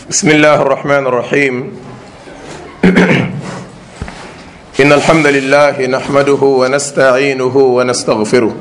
بسم الله الرحمن الرحيم إن الحمد لله نحمده ونستعينه ونستغفره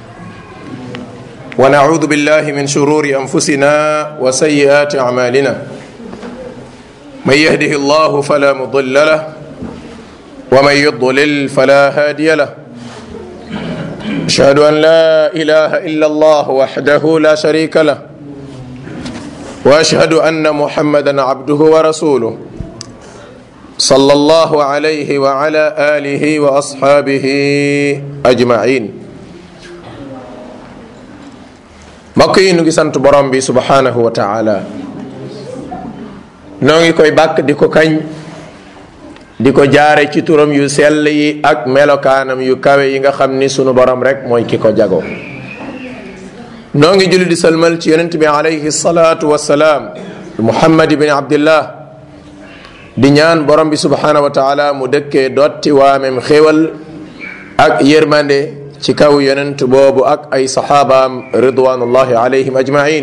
ونعوذ بالله من شرور أنفسنا وسيئات أعمالنا من يهده الله فلا مضل له ومن يضلل فلا هادي له أشهد أن لا إله إلا الله وحده لا شريك له واشهد ان محمدا عبده ورسوله صلى الله عليه وعلى اله واصحابه اجمعين mbokk yi nu ngi sant borom bi subhanahu wa taala noo ngi koy bàkk di ko kañ di ko jaare ci turam yu sell yi ak melokaanam yu kawe yi nga xam ni sunu borom rek mooy ki ko jago noo ngi julli di salmal ci yonent bi alayhi salaatu wasalaam muhammad ibn abdillah di ñaan borom bi subhanahu wa taala mu dëkkee dotti waamem xéwal ak yërmande ci kaw yonent boobu ak ay saxaabaam ridwanullahi alayhim ajmain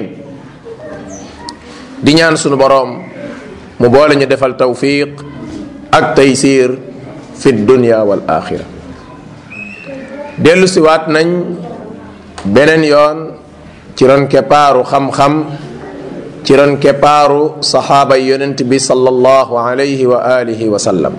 di ñaan sunu borom mu boole ñu defal tawfiq ak taysir fi dunya wal axira dellu si waat nañ beneen yoon ci ron keppaaru xam-xam ci ron keppaaru saxaaba yonent bi sallallahu alayhi wa alihi wa sallam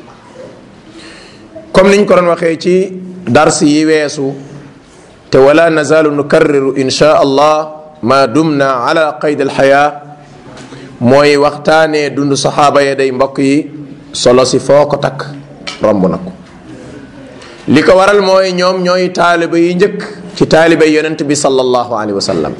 comme niñ ko doon waxee ci dars yi weesu te wala nazalu nukarriru insha allah ma dumna ala qayd alxaya mooy waxtaanee dund saxaaba ya day mbokk yi solo si foo ko takk romb na ko li ko waral mooy ñoom ñooy taaliba yi njëkk ci taaliba yonent bi sallallahu alayhi wa sallam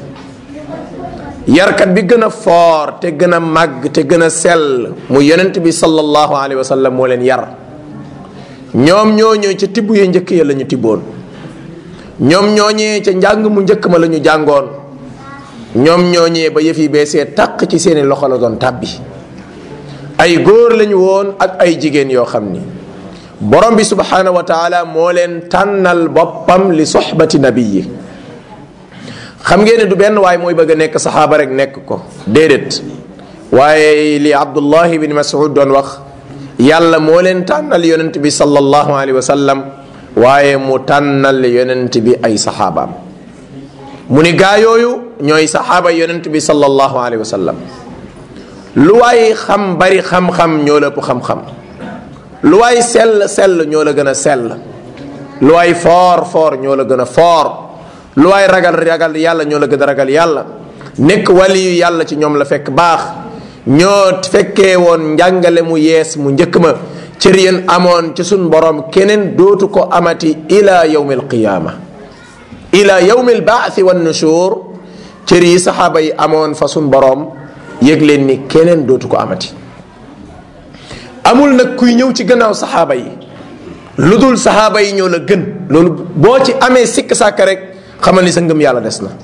yarkat bi gën a foor te gën a màgg te gën a sell mu yonent bi sallallahu alayhi wa sallam moo leen yar ñoom ñooñu ca tibb ya njëkk ya la ñu tibboon ñoom ñooñee ca njàng mu njëkk ma la ñu jàngoon ñoom ñooñee ba yëf yi beesee taq ci seeni loxo la doon tàbbi ay góor lañu woon ak ay jigéen yoo xam ni borom bi subhanahu wa taala moo leen tànnal boppam li soxbati nabiyi xam ngeen ne du benn waaye mooy bëgg a nekk saxaaba rek nekk ko déedéet waaye li abdullahi bin mas'ud doon wax yàlla moo leen tànnal yonent bi sallallahu alayhi wa sallam waaye mu tànnal yonent bi ay saxaabaam mu ni gaa yooyu ñooy saxaaba yonent bi sallallahu alayhi wa sallam lu waay xam bari xam-xam ñoo la ëpp xam-xam lu waay sell sell ñoo la gën a sell lu waay foor foor ñoo la gën a foor lu waay ragal ragal yàlla ñoo la gën a ragal yàlla nekk waliyu yàlla ci ñoom la fekk baax ñoo fekkee woon njàngale mu yees mu njëkk ma cër yéen amoon ci suñ borom keneen dootu ko amati ila yawmi alqiyaama ila yawmi albaathi wan nushur cër yi saxaaba yi amoon fa suñ borom yëg leen ni keneen dootu ko amati amul nag kuy ñëw ci gannaaw saxaaba yi lu dul saxaaba yi ñoo la gën loolu boo ci amee sikk sàkk rek xamal ni sa ngëm yàlla des na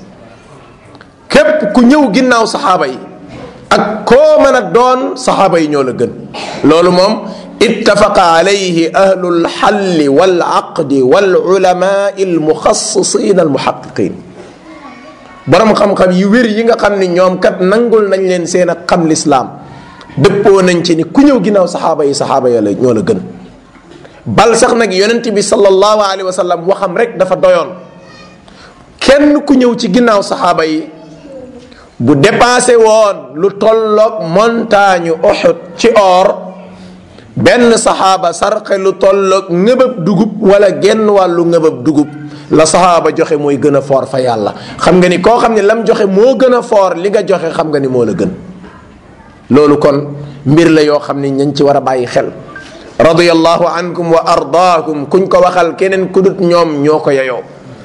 képp ku ñëw ginnaaw saxaaba yi ak koo mën a doon saxaaba yi ñoo la gën loolu moom ittafaqa alayhi ahlu lxalli wal aqdi wal ulamai almuxassisin almuhaqiqin borom xam-xam yu wér yi nga xam ni ñoom kat nangul nañ leen seen ak xam lislaam dëppoo nañ ci ni ku ñëw ginnaaw saxaaba yi saxaaba ya la ñoo la gën bal sax nag yonent bi sallallahu alayhi wa sallam waxam rek dafa doyoon kenn ku ñëw ci ginnaaw saxaaba yi bu dépensé woon lu tolloog montagne Uhud ci or benn saxaaba sarxe lu tolloog ngëbëb dugub wala genn wàllu ngëbëb dugub la saxaaba joxe mooy gën a foor fa yàlla xam nga ni koo xam ne lam joxe moo gën a foor li nga joxe xam nga ni moo la gën loolu kon mbir la yoo xam ni ñañ ci war a bàyyi xel radiyallahu ankum wa ardaakum kuñ ko waxal keneen ku dut ñoom ñoo ko yeyoo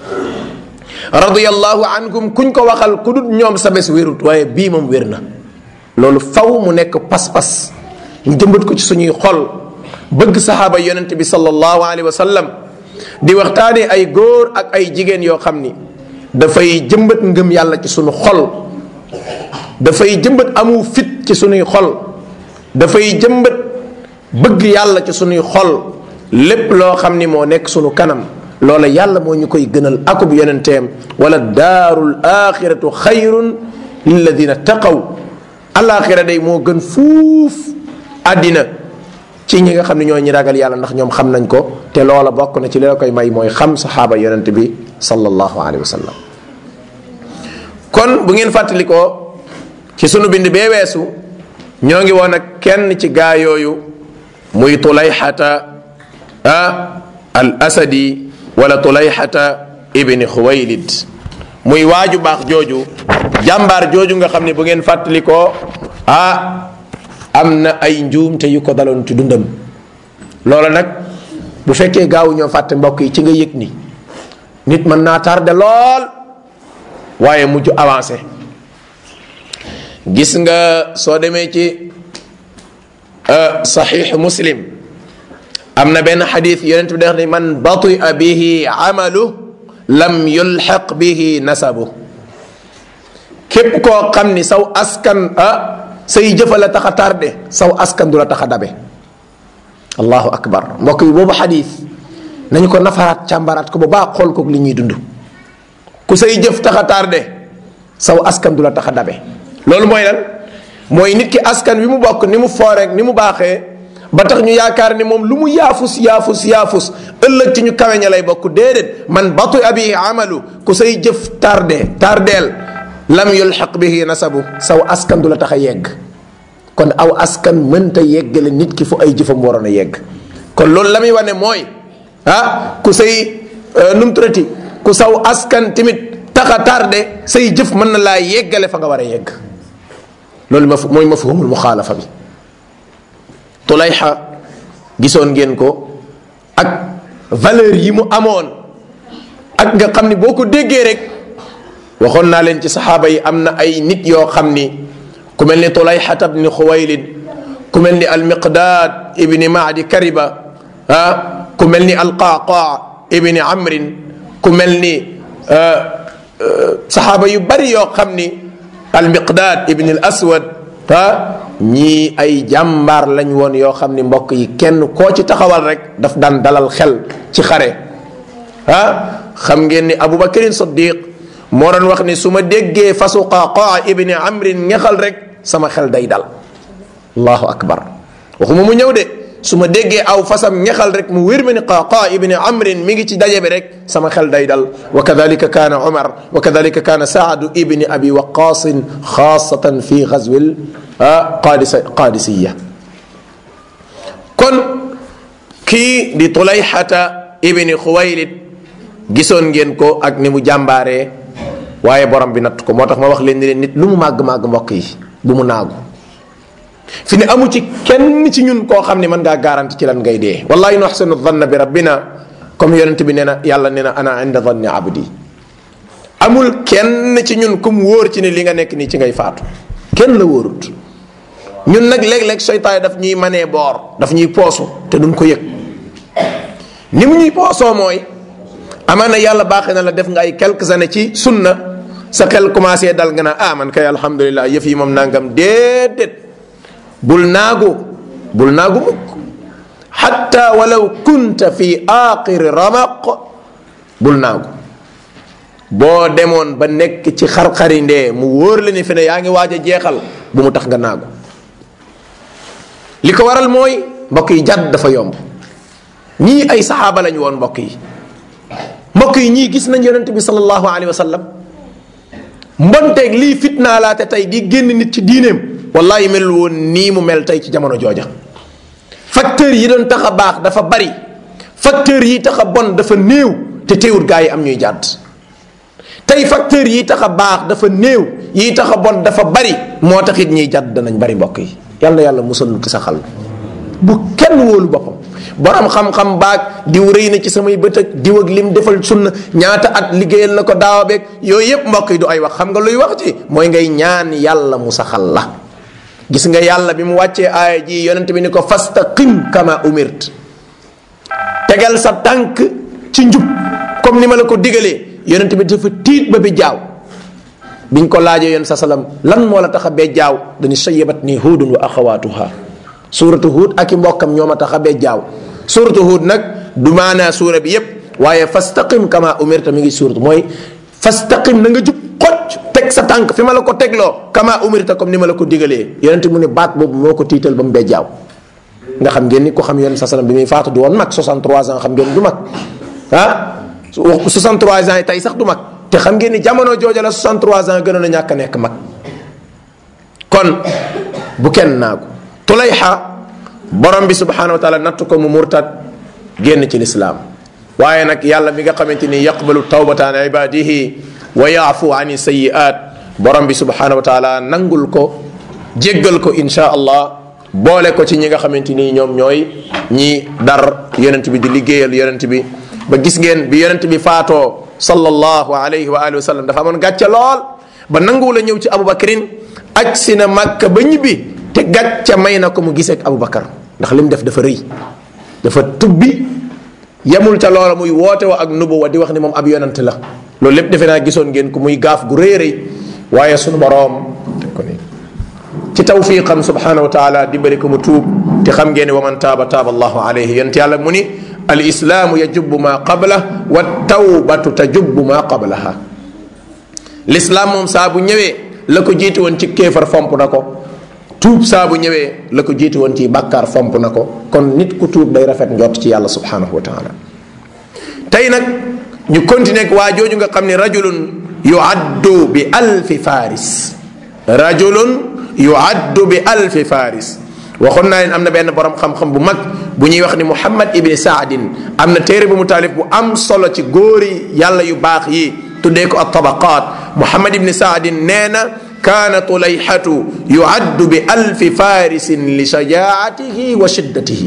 radiyallahu ankum kuñ ko waxal ku dut ñoom sa bés wérut waaye bii moom wér na loolu faw mu nekk pas-pas ñu jëmbat ko ci suñuy xol bëgg saxaaba yonent bi sallallahu alayhi wa sallam di waxtaane ay góor ak ay jigéen yoo xam ni dafay jëmbat ngëm yàlla ci suñu xol dafay jëmbat amu fit ci suñuy xol dafay jëmbat bëgg yàlla ci suñuy xol lépp loo xam ni moo nekk suñu kanam loola yàlla moo ñu koy gënal akub yonenteem wala daarul axiratu xayrun lilladina taqaw alaxira day moo gën fuuf àddina ci ñi nga xam ne ñoo ñi ragal yàlla ndax ñoom xam nañ ko te loola bokk na ci li la koy may mooy xam saxaaba yonent bi sallallahu alayhi wa sallam kon bu ngeen fàttalikoo ci sunu bind bee weesu ñoo ngi woon ak kenn ci gaa yooyu muy tulayxata ah al asadi wala tulayxata ibni xuwaylid muy waaju baax jooju jàmbaar jooju nga xam ne bu ngeen fàttalikoo ah am na ay njuumte yu ko daloon ci dundam loola nag bu fekkee gaawu ñoo fàtte mbokk yi ci nga yëg ni nit mën naa tardé lool waaye mujj avancé gis nga soo demee ci saxiix muslim am na benn xadis yonent bi def ni man batia bihi amalu lam yulxaq bihi nasabu képp koo xam ni saw askan ah say jëfa la tax a tardé saw askan du la tax a dabe allahu akbar mbokk yi boobu xadis nañu ko nafaraat càmbaraat ko bu baax xool ko li ñuy dund ku say jëf tax a tardé saw askan du la tax a dabe loolu mooy lan mooy nit ki askan wi mu bokk ni mu fooreek ni mu baaxee ba tax ñu yaakaar ni moom lu mu yaafus yaafus yaafus ëllëg ci ñu kaweña lay bokk déedéet man batu abi amalu ku say jëf tardé tardeel lam yulxaq bihi nasabu saw askan du la tax a yegg kon aw askan mënta yeggale nit ki fu ay jëfam waroon a yegg kon loolu la muy wane mooy ah ku say nu mu turati ku saw askan tamit tax a tardé say jëf mën na laa yeggale fa nga war a yegg loolu ma mooy mafhumul muxaalafa bi tulayxa gisoon ngeen ko ak valeur yi mu amoon ak nga xam ni boo ko déggee rek waxoon naa leen ci saxaaba yi am na ay nit yoo xam ni ku mel ni tulayxata bni xuwaylid ku mel ni almiqdaad ibni maadi kariba ah ku mel ni alqaaqaa ibni amrin ku mel ni saxaaba yu bari yoo xam ni almiqdaad ibni al aswad ah ñii ay jàmbaar lañ woon yoo xam ni mbokk yi kenn koo ci taxawal rek daf daan dalal xel ci xare ah xam ngeen ni abubakarin siddiq moo doon wax ni su ma déggee fasu qaqaa ibni amrin ngexal rek sama xel day dal allahu akbar waxuma mu ñëw de su ma déggee aw fasam ngexal rek mu wér ma ni qaqaa ibni amrin mi ngi ci daje bi rek sama xel day dal wa kadalika kaana umar wa kadalika kaana saadu ibni abi waqaasin xaasatan fi gazwil qaadisa qaadisiya kon kii di tulayxata ibni xuwaylid gisoon ngeen ko ak ni mu jàmbaaree waaye borom bi natt ko moo tax ma wax leen ni leen nit lu mu màgg-màgg mbokk yi bu mu naagu fi ne amu ci kenn ci ñun koo xam ne mën ngaa garanti ci lan ngay dee wallahi nu axsanu dhanna bi rabbina comme yonent bi nee na yàlla nee na ana inda dhanni abdi amul kenn ci ñun kum wóor ci ne li nga nekk nii ci ngay faatu kenn la wóorut ñun nag léeg-léeg seytaane daf ñuy manee boor daf ñuy poosu te duñ ko yëg ni mu ñuy poosoo mooy amaana yàlla baaxee na la def nga ay quelques années ci sunna sa xel commencé dal nga naa ah man kay alhamdulilah yëf yi moom nangam déedéet bul naagu bul naagu mukk xatta walaw kunta fi aaxiri ramaq bul naagu boo demoon ba nekk ci xar-xari ndee mu wóor la ni fi ne yaa ngi waaj a jeexal bu mu tax nga naagu li ko waral mooy mbokk yi jàdd dafa yomb ñii ay saxaaba lañu woon mbokk yi mbokk yi ñii gis nañ yonent bi sallallahu alayhi wa sallam mbonteeg lii fitnaa laate tey di génn nit ci diineem wallahi mel woon nii mu mel tey ci jamono jooja facteurs yi doon tax a baax dafa bari facteurs yi tax a bon dafa néew te teewut gaa yi am ñuy jàdd tey facteurs yi tax a baax dafa néew yi tax a bon dafa bari moo tax it ñiy jàdd danañ bari mbokk yi yàlla yàlla musal nu ci sa xal bu kenn wóolu boppam borom xam-xam baag diw rëy na ci samay bët ak diw ak lim defal sunna ñaata at liggéeyal na ko daawa beeg yooyu yépp mbokk yi du ay wax xam nga luy wax ci mooy ngay ñaan yàlla mu saxal la gis nga yàlla bi mu wàccee aaya ji yonent bi ni ko fastaqim kama umirt tegal sa tànk ci njub comme ni ma la ko digalee yonent bi dafa tiit ba bi jaaw biñ ko laajee yoon sa salam lan moo la tax a bee jaaw dañu sayabat nii huudun wa axawaatuha suuratu huud ak i mbokkam ñoo ma tax a bee jaaw suuratu huud nag du maanaa suura bi yépp waaye fastaqim kama umirta mi ngi suuratu mooy fastaqim na nga jub xocc teg sa tànk fi ma la ko tegloo kama umirta comme ni ma la ko digalee yonent mu ne baat boobu moo ko tiital ba mu bejjaaw nga xam ngeen ni ko xam yonent sa salam bi muy faatu du woon mag 63 ans xam ngeen du mag ah 63 ans yi tey sax du mag te xam ngeen ni jamono jooja la 63 ans gënoon a ñàkk a nekk mag kon bu kenn naagu tulayxa borom bi subhanahu wa taala natt ko mu murtad génn ci lislaam waaye nag yàlla mi nga xamante ni yaqbalu tawbata an ibadihi wa yaafu ani sayiat borom bi subhanahu wa taala nangul ko jéggal ko insha allah boole ko ci ñi nga xamante ni ñoom ñooy ñi dar yonent bi di liggéeyal yonent bi ba gis ngeen bi yonent bi faatoo sallallahu alayhi wa alihi wa sallam dafa amoon gàcce lool ba nanguwul a ñëw ci abubakrin aj si na màkka ba ñibbi te gàcce may na ko mu gisee ak abubakar ndax li mu def dafa rëy dafa tubbi yemul ca loola muy woote wa ak nubuwa di wax ni moom ab yonent la loolu lépp defe naa gisoon ngeen ko muy gaaf gu rëy rëy waaye sunu boroom teg ko nii ci tawfiqam subhanahu wa taala dimbali ko mu tuub te xam ngeen ne wa man taaba taaba allahu alayhi yonent yàlla mu ni al islaamu yajubbu ma qabla wa tawbatu tajubbu ma qablaha l'islaam moom saa bu ñëwee la ko jiitu woon ci kéefar fomp na ko tuub saa bu ñëwee la ko jiitu woon ci bàkkaar fomp na ko kon nit ku tuub day rafet njott ci yàlla subhanahu wa taala tey nag ñu continuer ak waa jooju nga xam ne rajulun yuaddu bi alfi faris rajulun yuaddu bi alfi faris waxoon naa leen am na benn borom xam-xam bu mag bu ñuy wax ni muhammad ibni saadin am na téere bu mu taalif bu am solo ci góori yàlla yu baax yi tuddee ko at-tabaqaat muhammad ibni saadin nee na kaana tulayxatu yuaddu bi alfi farisin li shajaatihi wa shiddatihi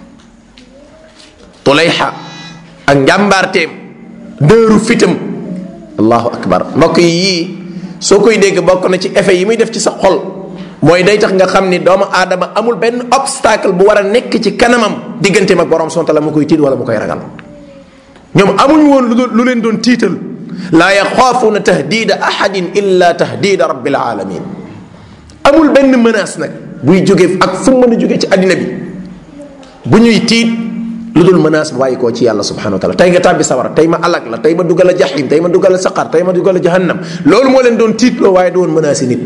tulayxa ak njàmbaarteem dëeru fitam allahu akbar mbokk yi yii soo koy dégg bokk na ci effet yi muy def ci sa xol mooy day tax nga xam ni doomu aadama amul benn obstacle bu war a nekk ci kanamam digganteem ak borom sonta la mu koy tiit wala mu koy ragal ñoom amuñ woon lu leen doon tiital laa yaxaafuuna tahdida ahadin illa tahdida rabbil alamin amul benn menace nag buy jóge ak fu mën a jóge ci àddina bi bu ñuy tiit lu dul menace bu bàyyi koo ci yàlla subhanahu wa taala tey nga tàbbi sawara tey ma alag la tey ma dugal a jaxim tey ma dugal a saqar tey ma dugal a jahannam loolu moo leen doon tiitloo waaye du woon menace nit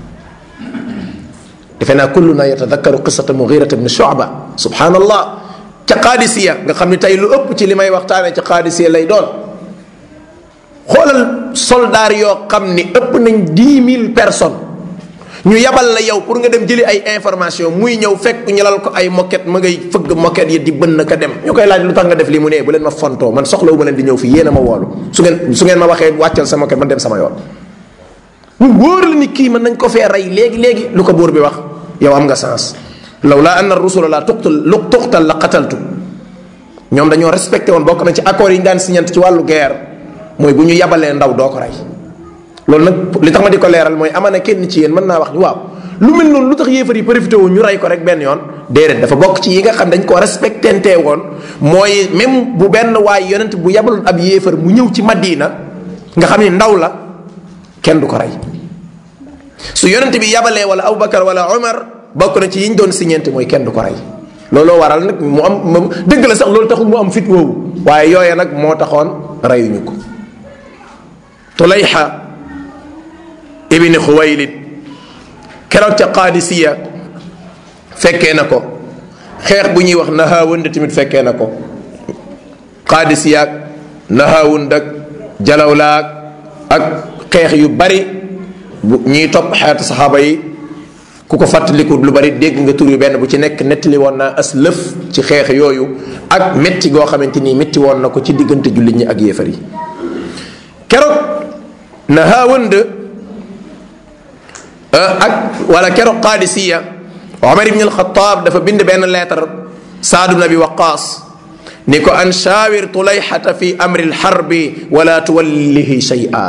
defe naa kulluna yatadakkaru qissata mughirata ibn shu'ba subhanallah ca qaadisiya nga xam ne tey lu ëpp ci li may waxtaanee ca qaadisiya lay doon xoolal soldaar yoo xam ni ëpp nañ dix mille personnes ñu yabal la yow pour nga dem jëli ay information muy ñëw fekk ñu lal ko ay moquette ma ngay fëgg moquette yi di bënn ka dem ñu koy laaj lu tax nga def lii mu ne bu leen ma fontoo man soxlawu ma leen di ñëw fii yéen a ma woolu su ngeen su ngeen ma waxee wàccal sa moquette man dem sama yoon mu wóor la ni kii mën nañ ko fee rey léegi léegi lu ko buur bi wax yow am nga sens law laa anna rusula la tuqtal lu tuqtal la qataltu ñoom dañoo respecté woon bokk na ci accords yi ñu daan signant ci wàllu guerre mooy bu ñu yabalee ndaw doo ko rey loolu nag li tax ma di ko leeral mooy amana kenn ci yéen mën naa wax ni waaw lu mel noonu lu tax yéefar yi profité wu ñu rey ko rek benn yoon déedéet dafa bokk ci yi nga xam dañ ko respectante woon mooy même bu benn waay yonent bu yabaloon ab yéefar mu ñëw ci Madina nga xam ni ndaw la kenn du ko rey su yonent bi yabalee wala Aboubacar wala Omar bokk na ci yi ñu doon signante mooy kenn du ko rey looloo waral nag mu am dëgg la sax loolu taxul mu am fit woowu waaye yooya nag moo taxoon reyuñu ko tulayxa ibni xuwaylid keroog ca qaadisiya fekkee na ko xeex bu ñuy wax nahaawund tamit fekkee na ko qaadisiyaak nahaawund ak jalawlaak ak xeex yu bari bu ñuy topp xeetu saxaaba yi ku ko fàttaliku lu bari dégg nga tur yu benn bu ci nekk nettali woon naa as lëf ci xeex yooyu ak métti goo xamante ni métti woon na ko ci diggante jullit ñi ak yéefar yi keroog nahaawund ak wala keroog qaadisiya Omar ibn al-Khattab dafa bind benn lettre Saad ibn Abi Waqaas ni ko an shaawir tulayxata fi amri lxarbi wala tuwallihi shay'a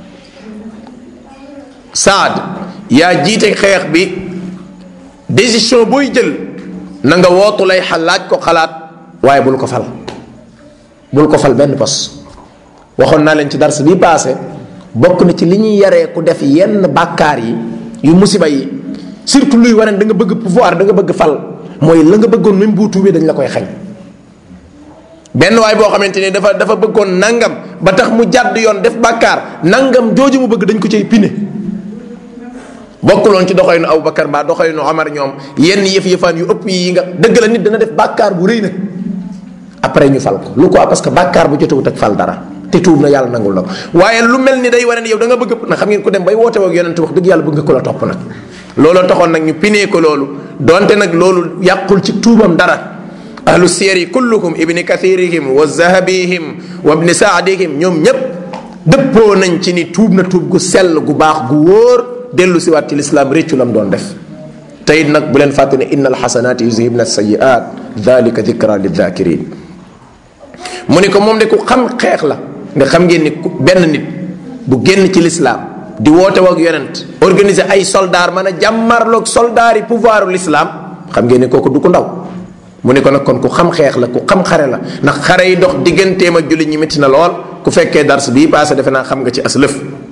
Saad yaa jiite xeex bi décision booy jël na nga woo tulayxa laaj ko xalaat waaye bul ko fal bul ko fal benn pos waxoon naa leen ci dars bi passé bokk na ci li ñuy yaree ku def yenn bàkkaar yi yu musiba yi surtout luy wane da nga bëgg pouvoir da nga bëgg fal mooy la nga bëggoon même boo tuubee dañ la koy xañ benn waay boo xamante ni dafa dafa bëggoon nangam ba tax mu jàdd yoon def bàkkaar nangam jooju mu bëgg dañ ko cay pine bokkuloon ci doxalinu Abubakar mbaa doxalinu Omar ñoom yenn yëf yëfaan yu ëpp yi nga dëgg la nit dana def bàkkaar bu rëy nag après ñu fal ko lu ko parce que bàkkaar bu jotewut ak fal dara te tuub na yàlla nangul na ko waaye lu mel ni day wane ne yow da nga bëgg na xam ngeen ko dem bay woote woog yonent wax dëgg yàlla bëgg nga ko la topp nag looloo taxoon nag ñu pinee ko loolu donte nag loolu yàqul ci tuubam dara ahlu siyari kulluhum ibni kathirihim wa zahabihim wa ibni saadihim ñoom ñépp dëppoo nañ ci ni tuub na tuub gu sell gu baax gu wóor dellu si waat ci lislaam réccu lam doon def te it nag bu leen fàtte ne inna alxasanaati yuzhibna sayiat dalika dikra lidhakirin mu ni ko moom de ku xam xeex la nga xam ngeen ni benn nit bu génn ci lislaam di woote wak yonent organiser ay soldaar mën a jàmmarloog soldaar yi pouvoiru lislaam xam ngeen ni kooku du ko ndaw mu ne ko nag kon ku xam xeex la ku xam xare la ndax xare yi dox digganteem ak jullit ñi métti na lool ku fekkee dars bii passé defe naa xam nga ci as lëf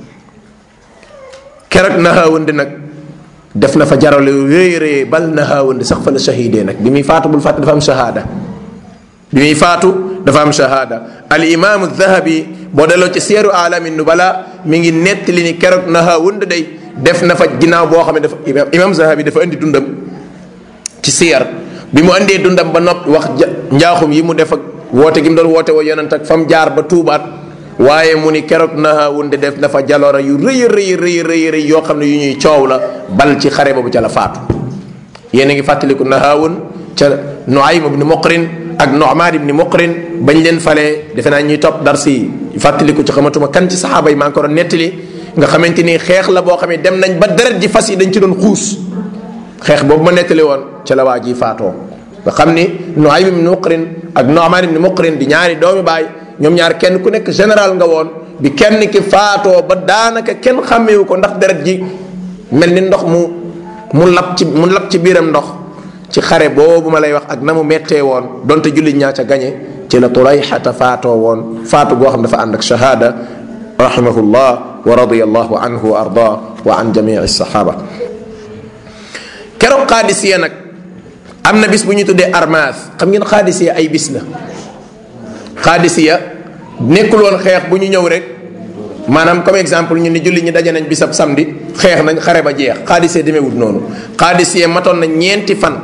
keroog nahaawandi nag def na fa jarale rëy rëy bal nahaawandi sax fa la shahidee nag bi muy faatu bul fàtte dafa am shahada bi muy faatu dafa am shahada al imaamu dahabi boo delloo ci seeru alami nubala mi ngi nettali ni keroog nahaawandi day def na fa ginnaaw boo xam ne dafa imaam zahabi dafa indi dundam ci siyar bi mu andee dundam ba noppi wax njaaxum yi mu def ak woote gi mu doon woote woo yonent ak fa mu jaar ba tuubaat waaye mu ni keroog nahaawunde def na fa jaloora yu rëy rëy rëy rëy rëy yoo xam ne yu ñuy coow la bal ci xare boobu ca la faatu yéen a ngi fàttaliku nahaawun ca Nuaym ibni Muqrin ak Nu'maan ibni Muqrin bañ leen falee defe naa ñuy topp dar si fàttaliku ci xamatuma kan ci saxaaba yi maa ngi ko doon nettali nga xamante ni xeex la boo xam ne dem nañ ba deret ji fas yi dañ ci doon xuus xeex boobu ma nettali woon ca la waa ji faatoo nga xam ni Nuaym ibni Muqrin ak Nu'maan ibni Muqrin di ñaari doomi baay ñoom ñaar kenn ku nekk général nga woon bi kenn ki faatoo ba daanaka kenn xàmmewu ko ndax deret ji mel ni ndox mu mu lab ci mu lab ci biiram ndox ci xare boobu ma lay wax ak na mu mettee woon donte jullit ñaa ca gañe ci la Tulayxata faatoo woon faatu goo xam dafa ànd ak shahada rahimahullah wa radiyallahu anhu wa arda wa an jamii sahaba keroog xaadisiya nag am na bis bu ñu tuddee armaas xam ngeen xaadisiya ay bis la xaadisiya nekkul woon xeex bu ñu ñëw rek maanaam comme exemple ñu ni julli ñi daje nañ bisab samedi xeex nañ xare ba jeex xaadisiya demeewut noonu xaadisiya matoon na ñeenti fan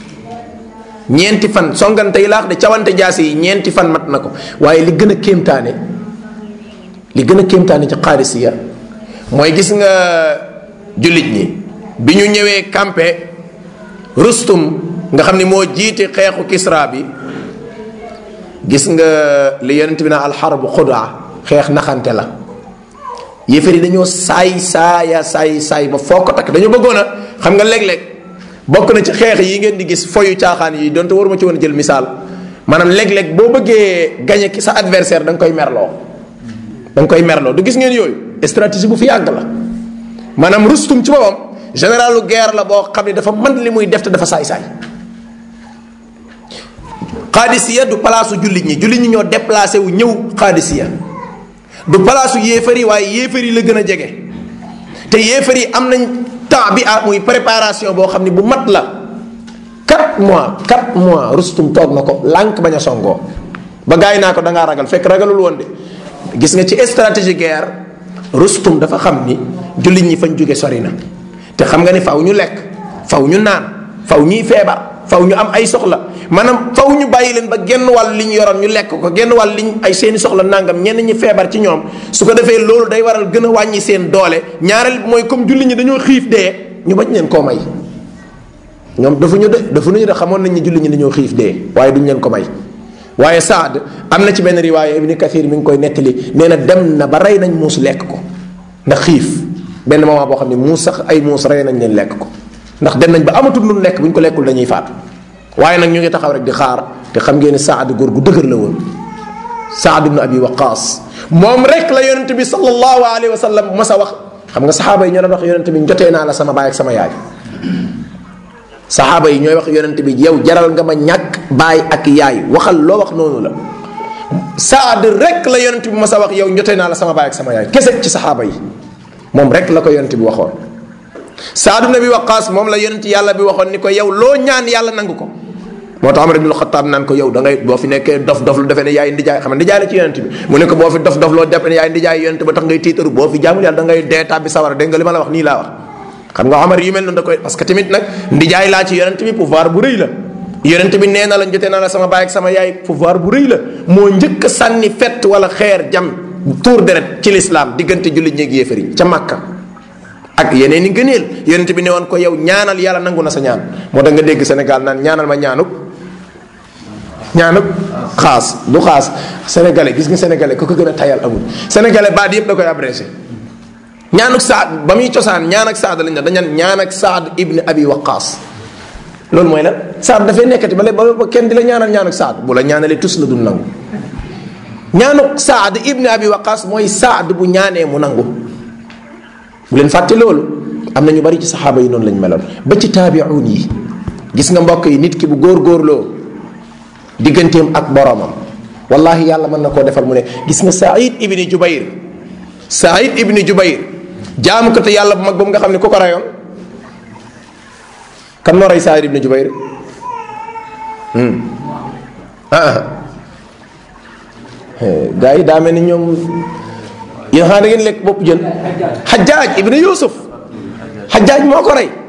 ñeenti fan songante yi laax de cawante jaasi yi ñeenti fan mat na ko waaye li gën a kéemtaane li gën a kéemtaane ci xaadisiya mooy gis nga jullit ñi bi ñu ñëwee campé rustum nga xam ni moo jiite xeexu kisra bi gis nga li yonent bi naa alxarbu xudaa xeex naxante la yéefar yi dañoo saay saaya saay saay ba foo ko takk dañoo bëggoon a xam nga léeg-léeg bokk na ci xeex yi ngeen di gis foyu caaxaan yi donte waruma ci woon jël misaal maanaam léeg-léeg boo bëggee gañe ki sa adversaire da nga koy merloo da nga koy merloo du gis ngeen yooyu stratégie bu fi yàgg la maanaam rustum ci boppam généralu guerre la boo xam ne dafa mën li muy def te dafa saay-saay xaadisiya du palaasu jullit ñi jullit ñi ñoo déplacé wu ñëw xaadisiya du palaasu yéefar yi waaye yéefar yi la gën a jege te yéefar yi am nañ temps bi ah muy préparation boo xam ne bu mat la 4 mois 4 mois rustum toog na ko lànk bañ a songoo ba gars yi naa ko da ngaa ragal fekk ragalul woon de gis nga ci stratégie guerre rustum dafa xam ni jullit ñi fañ jóge sori na te xam nga ni faw ñu lekk faw ñu naan faw ñuy feebar faw ñu am ay soxla maanaam faw ñu bàyyi leen ba genn wàll li ñu yoroon ñu lekk ko genn wàll liñ ay seeni soxla nangam ñenn ñi feebar ci ñoom su ko defee loolu day waral gën a wàññi seen doole ñaareel mooy comme julli ñi dañoo xiif dee ñu bañ leen koo may ñoom dafa ñu de dafa ñu de xamoon nañ ni julli ñi dañoo xiif dee waaye duñ leen ko may waaye Saad am na ci benn riwaaya Ibni Kathir mi ngi koy nettali nee na dem na ba rey nañ muus lekk ko ndax xiif benn moment boo xam ne muus sax ay muus rey nañ leen lekk ko ndax dem nañ ba amatul lu lekk bu ñu ko lekkul dañuy faatu waaye nag ñu ngi taxaw rek di xaar te xam ngeen ne Saad góor gu dëgër la woon Saad ibn Abi Waqaas moom rek la yonente bi sallallahu alayhi wa sallam mas a wax xam nga saxaaba yi ñoo doon wax yonente bi jotee naa la sama baay ak sama yaay saxaaba yi ñooy wax yonente bi yow jaral nga ma ñàkk baay ak yaay waxal loo wax noonu la Saad rek la yonente bi mas a wax yow jotee naa la sama baay ak sama yaay kese ci saxaaba yi moom rek la ko yonente bi waxoon Saad ibn Abi Waqaas moom la yonent yàlla bi waxoon ni ko yow loo ñaan yàlla nangu ko moo tax Omar ibnul Xataab naan ko yow da ngay boo fi nekkee dof dof lu defee ne yaay ndijaay xam ne ndijaay la ci yonent bi mu ne ko boo fi dof dof loo defee ne yaay ndijaay yonent ba tax ngay tiitaru boo fi jaamul yàlla da ngay dee tàbbi sawara dégg nga li ma la wax nii laa wax xam nga Omar yu mel noonu da koy parce que tamit nag ndijaay laa ci yonent bi pouvoir bu rëy la yonent bi nee na la jotee naa la sama baay ak sama yaay pouvoir bu rëy la moo njëkk a sànni fett wala xeer jam tuur deret ci lislaam diggante jullit ñeeg yéefar yi ca Makka ak yeneen i ngëneel yonent bi ne woon ko yow ñaanal yàlla nangu na sa ñaan moo tax nga dégg Sénégal naan ñaanal ma ñaanuk ñaanuk xaas du xaas sénégalais gis nga sénégalais ku ko gën a tayal amul sénégalais baat yëpp da koy abrégé ñaanuk saad ba muy cosaan ñaan ak saad lañ ne dañan ñaan ak saad ibni abi waqaas loolu mooy la saad dafay nekkati ba ba kenn di la ñaanal ñaanuk saad bu la ñaanalee tus la du nangu ñaanuk saad ibni abi waqaas mooy saad bu ñaanee mu nangu bu leen fàtte loolu am na ñu bari ci saxaaba yi noonu lañ meloon ba ci taabiuun yi gis nga mbokk yi nit ki bu góor-góorloo digganteem ak boromam wallahi yàlla mën na koo defal mu ne gis nga Saïd ibni Jubayr Saïd ibni Jubayr jaamu ko te yàlla bu mag boobu nga xam ne ku ko rayoon kan moo rey Saïd ibni Jubayr ah gaa yi daa mel ni ñoom yéen xanaa da ngeen lekk bopp jën xajaaj ibnu yusuf xajaaj moo ko rey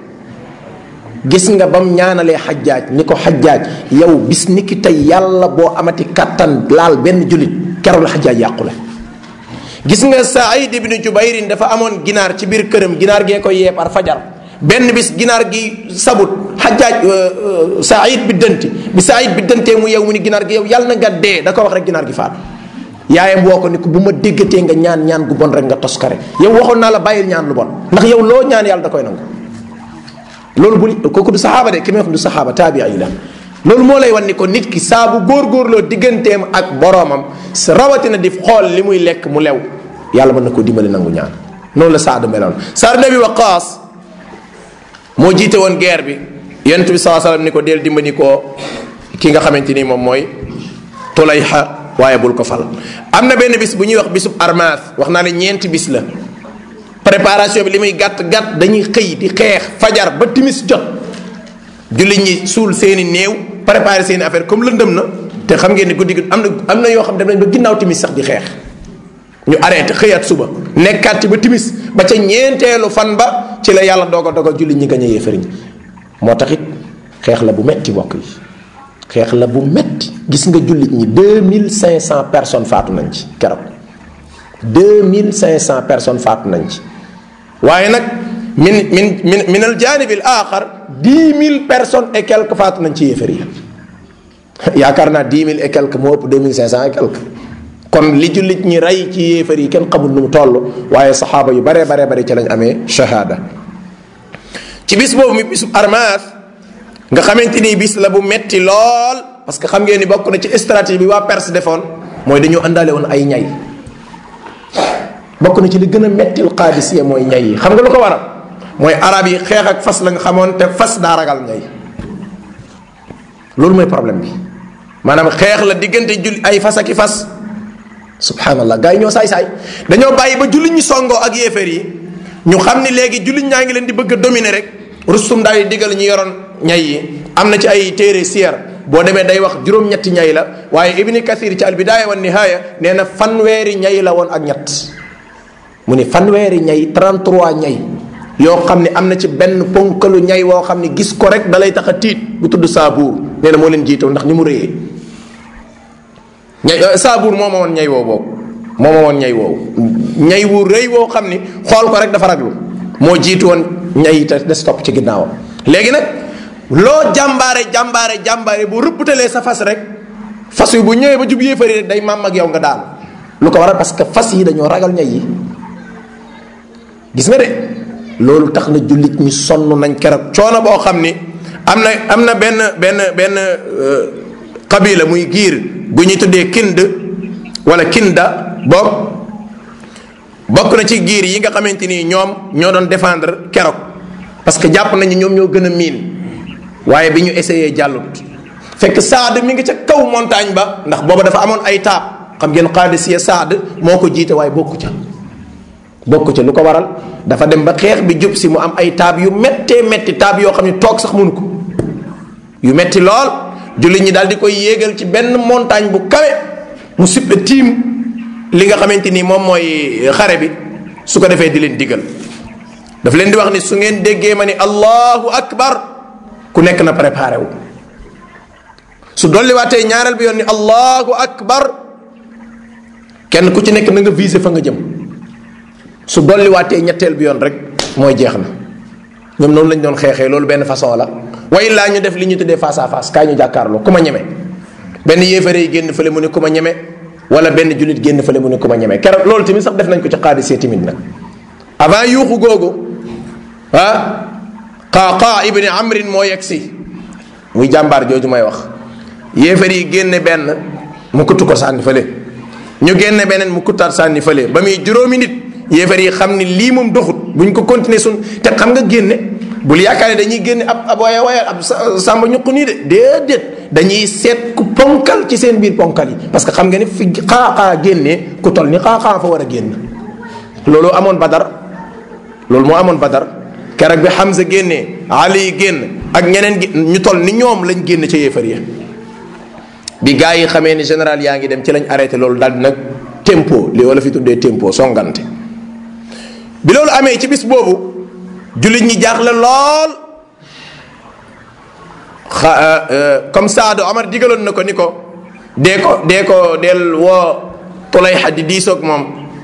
gis nga bam ñaanalee xajaaj ni ko xajaaj yow bis ni ki tey yàlla boo amati kàttan laal benn jullit keroog la xajaaj yàqule gis nga saïd ibnu jubayrin dafa amoon ginaar ci biir këram ginaar gee ko yee par fajar benn bis ginaar gi sabut xajaaj saïd bi dënti bi saïd bi dëntee mu yow mu ni ginaar gi yow yàlla na nga dee da ko wax rek ginaar gi faatu yaayam woo ko ni ko bu ma déggatee nga ñaan ñaan gu bon rek nga toskare yow waxoon naa la bàyyil ñaan lu bon ndax yow loo ñaan yàlla da koy nangu loolu bu kooku du saxaaba de ki may wax du saxaaba taabi yi la loolu moo lay wan ni ko nit ki saa bu góorgóorloo digganteem ak boroomam rawatina di xool li muy lekk mu lew yàlla mën na ko dimbali nangu ñaan noonu la saadu meloon saad nabi waqaas moo jiite woon guerre bi yonent bi saa sallam ni ko deel dimbali ko ki nga xamante ni moom mooy tulayxa waaye bul ko fal am na benn bis bu ñuy wax bisub armaas wax naa ne ñeenti bis la préparation bi li muy gàtt gàtt dañuy xëy di xeex fajar ba timis jot jullit ñi suul seeni néew préparer seeni affaire comme lëndëm na te xam ngeen ni guddi gi am na am na yoo xam dem nañ ba ginnaaw timis sax di xeex ñu arrêté xëyaat suba nekkaat ci ba timis ba ca ñeenteelu fan ba ci la yàlla dogal dogal jullit ñi gañ a yéefariñ moo tax it xeex la bu metti bokk yi xeex la bu metti gis nga jullit ñi deux mille cinq cent personnes faatu nañ ci keroog deux mille cinq cent personnes faatu nañ ci waaye nag min min min min al janib al axar dix mille personnes et quelques faatu nañ ci yéefar yi yaakaar naa dix mille et quelques moo ëpp deux mille cinq cent et quelques kon li jullit ñi rey ci yéefar yi kenn xamul nu mu toll waaye saxaaba yu baree baree bare ci lañ amee shahada ci bis boobu mi bisu armaas nga xamante ni bis la bu metti lool parce que xam ngeen ni bokk na ci stratégie bi waa Perse defoon mooy dañoo àndaale woon ay ñay bokk na ci li gën a mettil qaadisiya mooy ñay yi xam nga lu ko waral mooy arab yi xeex ak fas la nga xamoon te fas daa ragal ñay loolu mooy problème bi maanaam xeex la diggante julli ay fas ak i fas subhanallah gars yi ñoo saay-saay dañoo bàyyi ba jullit ñi songoo ak yéeféer yi ñu xam ni léegi jullit ñaa ngi leen di bëgg a dominer rek rustum daal di digal ñu yoroon ñay yi am na ci ay téere siyar boo demee day wax juróom-ñetti ñay la waaye ibni kathir ci al bidaaya wa nihaaya nee na fanweeri ñay la woon ak ñett mu ni fanweeri ñay 33 ñay yoo xam ne am na ci benn ponkalu ñay woo xam ne gis ko rek dalay tax a tiit bu tudd saabuur nee na moo leen jiitoo ndax ni mu rëyee ñay saabuur moo ma woon ñay woo boobu moo ma woon ñay woowu ñay wu rëy woo xam ni xool ko rek dafa raglu moo jiitu woon ñay te des topp ci ginnaawam léegi nag loo jàmbaare jàmbaare jàmbaare bu rëpputalee sa fas rek fas yu bu ñëwee ba jub yéefari rek day maam ak yow nga daanu lu ko waral parce que fas yi dañoo ragal ñay yi gis nga de loolu tax na jullit ñi sonn nañ keroog coono boo xam ni am na am na benn benn benn qabila muy giir gu ñuy tuddee kind wala kinda boog bokk na ci giir yi nga xamante ni ñoom ñoo doon défendre keroog parce que jàpp nañu ñoom ñoo gën a miin waaye bi ñu essayé jàllut fekk saad mi ngi ca kaw montagne ba ndax booba dafa amoon ay taab xam ngeen qaadisiya saad moo ko jiite waaye bokku ca bokku ca lu ko waral dafa dem ba xeex bi jub si mu am ay taab yu méttee métti taab yoo xam ne toog sax mënu ko yu metti lool jullit ñi daal di koy yéegal ci benn montagne bu kawe mu sippe tiim li nga xamante ni moom mooy xare bi su ko defee di leen digal daf leen di wax ni su ngeen déggee ma ni allahu akbar ku nekk na préparé wu su dolliwaatee ñaareel bi yoon ni allahu akbar kenn ku ci nekk na nga visé fa nga jëm su dolliwaatee ñetteel bi yoon rek mooy jeex na ñoom noonu lañ doon xeexee loolu benn façon la way laa ñu def li ñu tuddee face à face kaay ñu jàkkaarloo ku ma ñeme benn yéefare yi génn fële mu ne ku ma ñeme wala benn jullit génn fële mu ne ku ma ñeme keroog loolu tamit sax def nañ ko ci xaadisee tamit nag avant yuuxu googu ah qaaqa ibni amrin moo yegg si muy jàmbaar jooju may wax yéefar yi génne benn mu kuttu ko sànni fële ñu génne beneen mu kuttaat sànni fële ba muy juróomi nit yéefar yi xam ni lii moom doxut buñ ko continuer sun te xam nga génne bul yaakaar ne dañuy génne ab ab waya waya ab sàmba ñuq nii de déedéet dañuy seet ku ponkal ci seen biir ponkal yi parce que xam nga ni fi xaaxaa génnee ku toll ni xaaxaa fa war a génn loolu amoon badar loolu moo amoon badar keroog bi Hamza génnee Ali génn ak ñeneen ñu toll ni ñoom lañ génn ca yéefar ya bi gaa yi xamee ni général yaa ngi dem ci lañ arrêté loolu daal di nag tempo li wala fi tuddee tempo songante bi loolu amee ci bis boobu jullit ñi jaaxle lool xa comme Saadu Omar digaloon na ko ni ko dee ko dee ko del woo Tulayxa di diisoog moom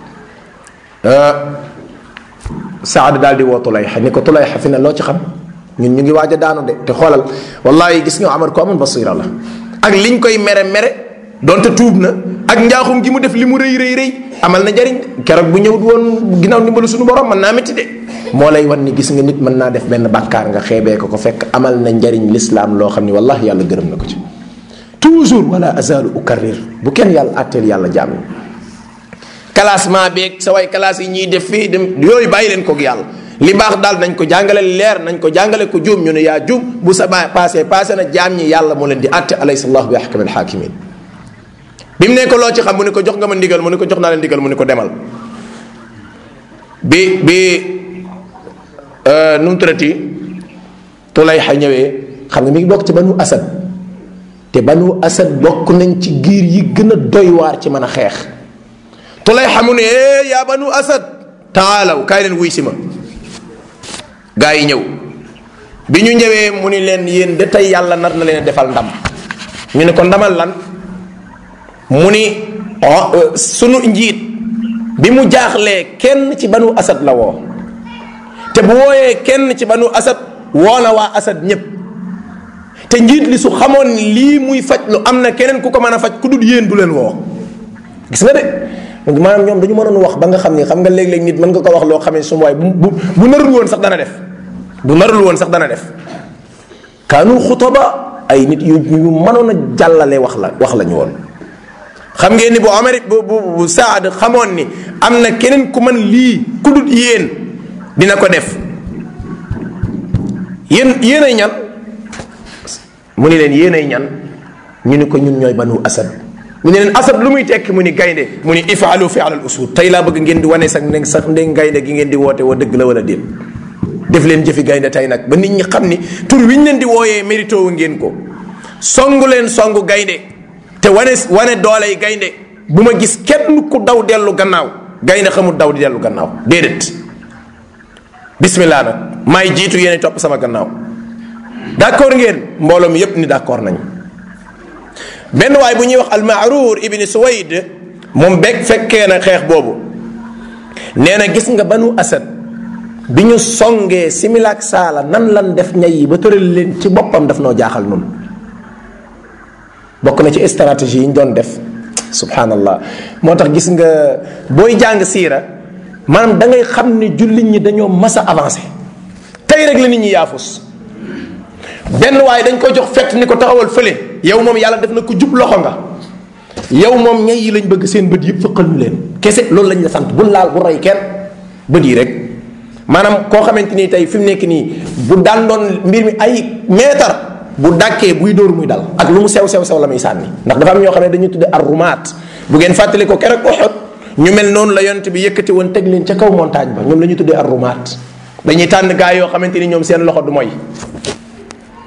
Saadu daal di woo Tulayxa ni ko Tulayxa fi ne loo ci xam ñun ñu ngi waaj a daanu de te xoolal wallahi gis nga Omar ko amoon basira la ak liñ koy mere mere donte tuub na ak njaaxum gi mu def li mu rëy rëy rëy amal na jariñ keroog bu ñëwut woon ginnaaw ndimbalu suñu borom mën naa métti de moo lay wan ni gis nga nit mën naa def benn bàkkaar nga xeebee ko ko fekk amal na njariñ lislaam loo xam ni wallahi yàlla gërëm na ko ci toujours wala azalu ukarrir bu kenn yàlla àtteel yàlla jaam classement beeg sa way classe yi ñuy def fii dem yooyu bàyyi leen koog yàlla li baax daal nañ ko jàngale leer nañ ko jàngale ko juum ñu ne yaa juum bu sa ba passé passé na jaam ñi yàlla moo leen di àtte alaysa allahu bi ahkamil hakimin bi mu ne ko loo ci xam mu ne ko jox nga ma ndigal mu ne ko jox naa leen ndigal mu ne ko demal bi bi nu mu turati Tulayxa ñëwee xam nga mi ngi bokk ci banu asad te banu asad bokk nañ ci giir yi gën a doy waar ci mën a xeex Tulayxa mu ne eh yaa banu asad taalaw kaay leen wuy si ma gaa yi ñëw bi ñu ñëwee mu ni leen yéen de tey yàlla nar na leen defal ndam ñu ne ko ndamal lan mu ni sunu njiit bi mu jaaxlee kenn ci banu asad la woo te bu wooyee kenn ci banu asad woo na waa asad ñépp te njiit li su xamoon ni lii muy faj lu am na keneen ku ko mën a faj ku dul yéen du leen woo gis nga de maanaam ñoom dañu mënoon wax ba nga xam ni xam nga léeg-léeg nit mën nga ko wax loo xam ne su waay bu bu bu narul woon sax dana def bu narul woon sax dana def kaanu xutaba ay nit yu yu mënoon a jàllale wax la wax la ñu woon xam ngeen ni bu Omar bu bu bu Saad xamoon ni am na keneen ku mën lii ku dul yéen dina ko def yéen yéen ay ñan mu ni leen yéen ay ñan ñu ni ko ñun ñooy banu asad mu ne leen asad lu muy tekki mu ni gaynde mu ni ifaalu fi alal usud tey laa bëgg ngeen di wane sax ne sax ndé gaynde gi ngeen di woote wa dëgg la wala déet def leen jëfi gaynde tey nag ba nit ñi xam ni tur wi ñu leen di wooyee mérito wu ngeen ko songu leen songu gaynde te wane wane dooley gaynde bu ma gis kenn ku daw dellu gannaaw gaynde xamul daw di dellu gannaaw déedéet bismillah nag maay jiitu yéen topp sama gannaaw d'accord ngeen mbooloo mi yépp ni d'accord nañ benn waay bu ñuy wax almaaruur ibni suwayd moom bekk fekkee na xeex boobu nee na gis nga banu asad bi ñu songee similaak saala nan lan def ñay yi ba tëral leen ci boppam daf noo jaaxal nun bokk na ci stratégie yi ñu doon def subhanallah moo tax gis nga booy jàng siira maanaam da ngay xam ne jullit ñi dañoo mas a avancé tey rek la nit ñi yaafus benn waaye dañ ko jox fett ni ko taxawal fële yow moom yàlla def na ko jub loxo nga yow moom ñay yi lañ bëgg seen bët yëpp fëqal ñu leen kese loolu lañ la sant bu laal bu rey kenn bët yi rek maanaam koo xamante ni tey fi mu nekk nii bu daan doon mbir mi ay meetar bu dàkkee buy dóor muy dal ak lu mu sew sew sew la muy sànni ndax dafa am ñoo xam ne dañuy tudde arrumaat bu ngeen fàttali ko keroog Uhud ñu mel noonu la yonent bi yëkkati woon teg leen ca kaw montagne ba ñoom la ñuy tuddee arrumaat dañuy tànn gaa yoo xamante ni ñoom seen loxo du mooy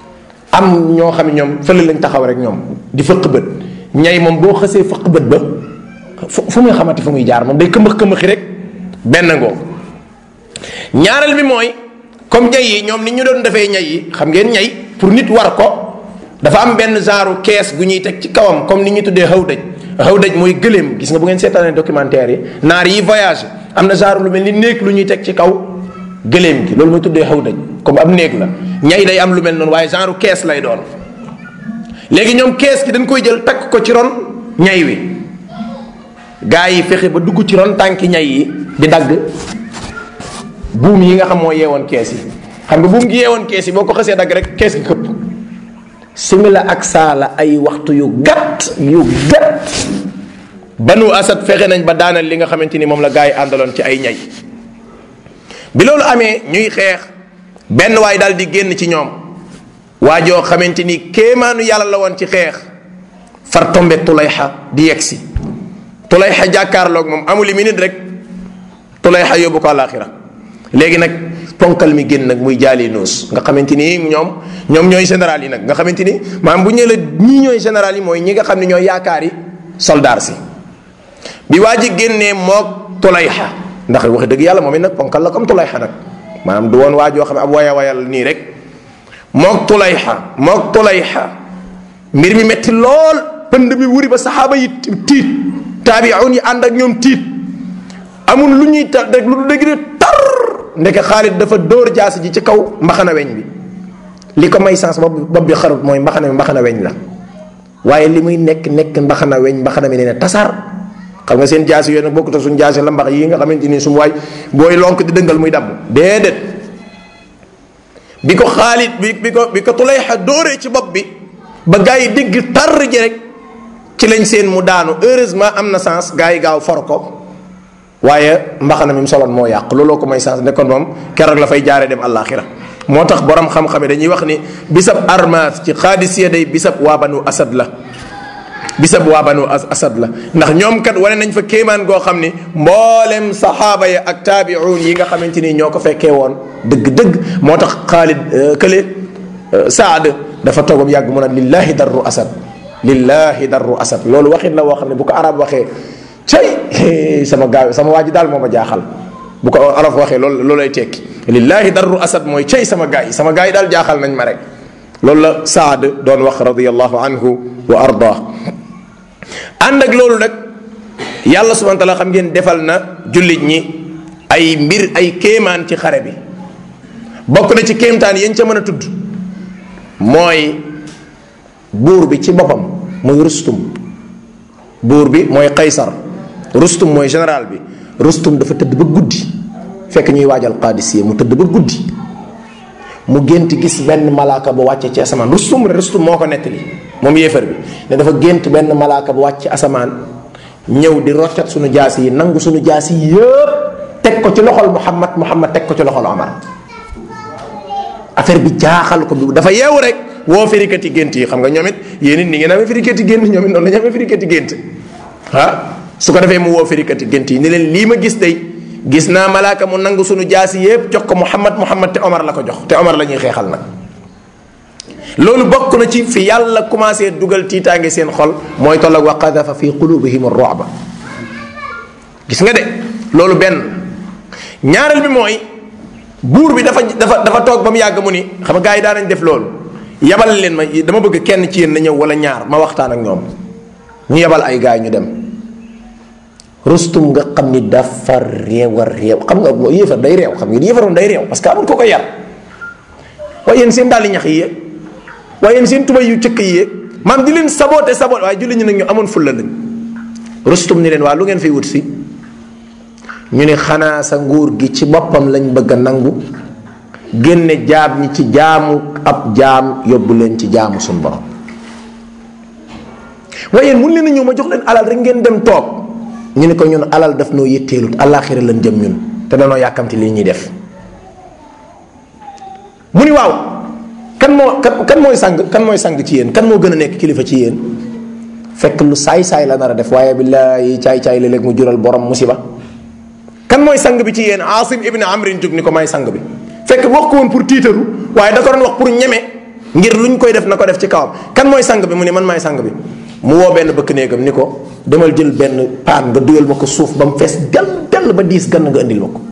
am ñoo xam ne ñoom fële lañ taxaw rek ñoom di fëq bët ñay moom boo xësee fëq bët ba fu fu muy xamante fu muy jaar moom day këmbax këmbaxi rek benn ngoo ñaareel bi mooy comme ñay yi ñoom ni ñu doon defee ñay yi xam ngeen ñay pour nit war ko dafa am benn genre kees gu ñuy teg ci kawam comme ni ñu tuddee xaw dëj xaw dëj mooy gëléem gis nga bu ngeen seetaanee documentaire yi naar yi voyage am na genre lu mel ni néeg lu ñuy teg ci kaw gëléem gi loolu mooy tuddee xaw dëj comme am néeg la ñay day am lu mel noonu waaye genre kees lay doon léegi ñoom kees gi dañ koy jël takk ko ci ron ñay wi gaa yi fexe ba dugg ci ron tànki ñay yi di dagg buum yi nga xam moo yeewoon kees yi xam nga buum gi yeewoon kees yi boo ko xësee dagg rek kees gi këpp simila ak saala ay waxtu yu gàtt yu gàtt banu asad fexe nañ ba daanal li nga xamante ni moom la gaa yi àndaloon ci ay ñay bi loolu amee ñuy xeex benn waay daal di génn ci ñoom waa joo xamante ni kéemaanu yàlla la woon ci xeex far tombe tulayxa di yegg si tulayxa jàkkaarloog moom amuli minute rek tulayxa yóbbu ko àllaaxira léegi nag ponkal mi génn nag muy jaali nuus nga xamante ni ñoom ñoom ñooy général yi nag nga xamante ni maanaam bu ñu la ñii ñooy général yi mooy ñi nga xam ne ñooy yaakaari soldaar si bi waa ji génnee moog tulayxa ndax wax dëgg yàlla moom it nag ponkal la comme tulayxa nag maanaam du woon waa joo xam ne ab waya wayal nii rek moog tulayxa moog tulayxa mbir mi metti lool pënd bi wuri ba saxaaba yi tiit taabiun yi ànd ak ñoom tiit amul lu ñuy ta rek lu dëgg de tar ndeke Xaalid dafa dóor jaasi ji ci kaw mbaxana weñ bi li ko may sens bopp bopp bi xarut mooy mbaxana bi mbaxana weñ la waaye li muy nekk nekk mbaxana weñ mbaxana mi nee na tasaar xam nga seen jaasi yooyu nag bokkut ak suñu jaasi la mbax yi nga xamante ni su mu waay booy lonk di dëngal muy damm déedéet bi ko Xaalid bi bi ko bi ko Tulayxa dóoree ci bopp bi ba gaa yi dégg tar ji rek ci lañ seen mu daanu heureusement am na sens gaa yi gaaw for ko waaye mbaxana mi mu soloon moo yàq looloo ko may sens nekkoon moom keroog la fay jaaree dem àllaaxira moo tax borom xam-xam yi dañuy wax ni bisab armas ci xaadisiya day bisab waa banu asad la bisab waa banu asad la ndax ñoom kat wane nañ fa kéemaan goo xam ni mboolem saxaaba ya ak taabiuun yi nga xamante ni ñoo ko fekkee woon dëgg-dëgg moo tax xaalid kële saad dafa toogam yàgg mu naan lillahi darru asad lillahi darru asad loolu waxin la woo xam ne bu ko arab waxee cay sama gaaw sama waa ji daal moo ma jaaxal bu ko olof waxee loolu loolay tekki lillahi darru asad mooy cay sama gaa yi sama gaa yi daal jaaxal nañ ma rek loolu la saad doon wax radiallahu anhu wa arda ànd ak loolu nag yàlla subhana taala xam ngeen defal na jullit ñi ay mbir ay kéemaan ci xare bi bokk na ci kéemtaan yañ ca mën a tudd mooy buur bi ci boppam muy rustum buur bi mooy qaysar rustum mooy général bi rustum dafa tëdd ba guddi fekk ñuy waajal qaadisiye mu tëdd ba guddi mu gént gis benn malaaka ba wàcce ci asamaan rustum rustum moo ko nettali moom yéefar bi ne dafa gént benn malaaka ba wàcc ci asamaan ñëw di roccat suñu jaasi yi nangu suñu jaasi yi yëpp teg ko ci loxol muhammad muhammad teg ko ci loxol omar affaire bi jaaxal ko bi dafa yeewu rek woo firikati gént yi xam nga ñoom it yéen it ni ngeen amee firikati gént ñoom it noonu la ñu amee firikati gént ah su ko defee mu woo firikati gént yi ni leen lii ma gis day gis naa malaaka mu nangu suñu jaasi yépp jox ko muhammad muhammad te omar la ko jox te omar la ñuy xeexal nag loolu bokk na ci fi yàlla commencé dugal tiitaange seen xol mooy tolloog wa qadafa fi qulubihim ar-ru'ba gis nga de loolu benn ñaareel bi mooy buur bi dafa dafa dafa toog ba mu yàgg mu ni xam nga gars yi daan nañ def loolu yabal leen ma dama bëgg kenn ci yéen na ñëw wala ñaar ma waxtaan ak ñoom ñu yabal ay gars yi ñu dem rustum nga xam ni dafa réew a réew xam nga yéefar day réew xam nga yéefaroon day réew parce que amul ko ko yar waaye yéen seen dàlli ñax yi yéeg waaye yéen seen tubay yu cëkk yi yéeg maam di leen saboote saboote waaye julli ñu nag ñu amoon fulla lañ rustum ni leen waa lu ngeen fiy wut si ñu ne xanaa sa nguur gi ci boppam lañ bëgg a nangu génne jaam ñi ci jaamu ab jaam yóbbu leen ci jaamu suñ borom waaye yéen mun leen a ñëw ma jox leen alal rek ngeen dem toog ñu ne ko ñun alal daf noo yëtteelut àllaaxira lañ jëm ñun te danoo yàkkamti lii ñuy def mu ni waaw kan moo kan kan mooy sang kan mooy sang ci yéen kan moo gën a nekk kilifa ci yéen fekk lu saay-saay la nar a def waaye billaahi caay-caay léeg-léeg mu jural borom musiba kan mooy sang bi ci yéen Asim ibn Amrin jóg ni ko may sang bi fekk wax ko woon pour tiitaru waaye da ko doon wax pour ñeme ngir luñ koy def na ko def ci kawam kan mooy sang bi mu ne man maay sang bi mu woo benn bëkk néegam ni ko demal jël benn paan nga duyal ma ko suuf ba mu fees dell dell ba diis gann nga indil ma ko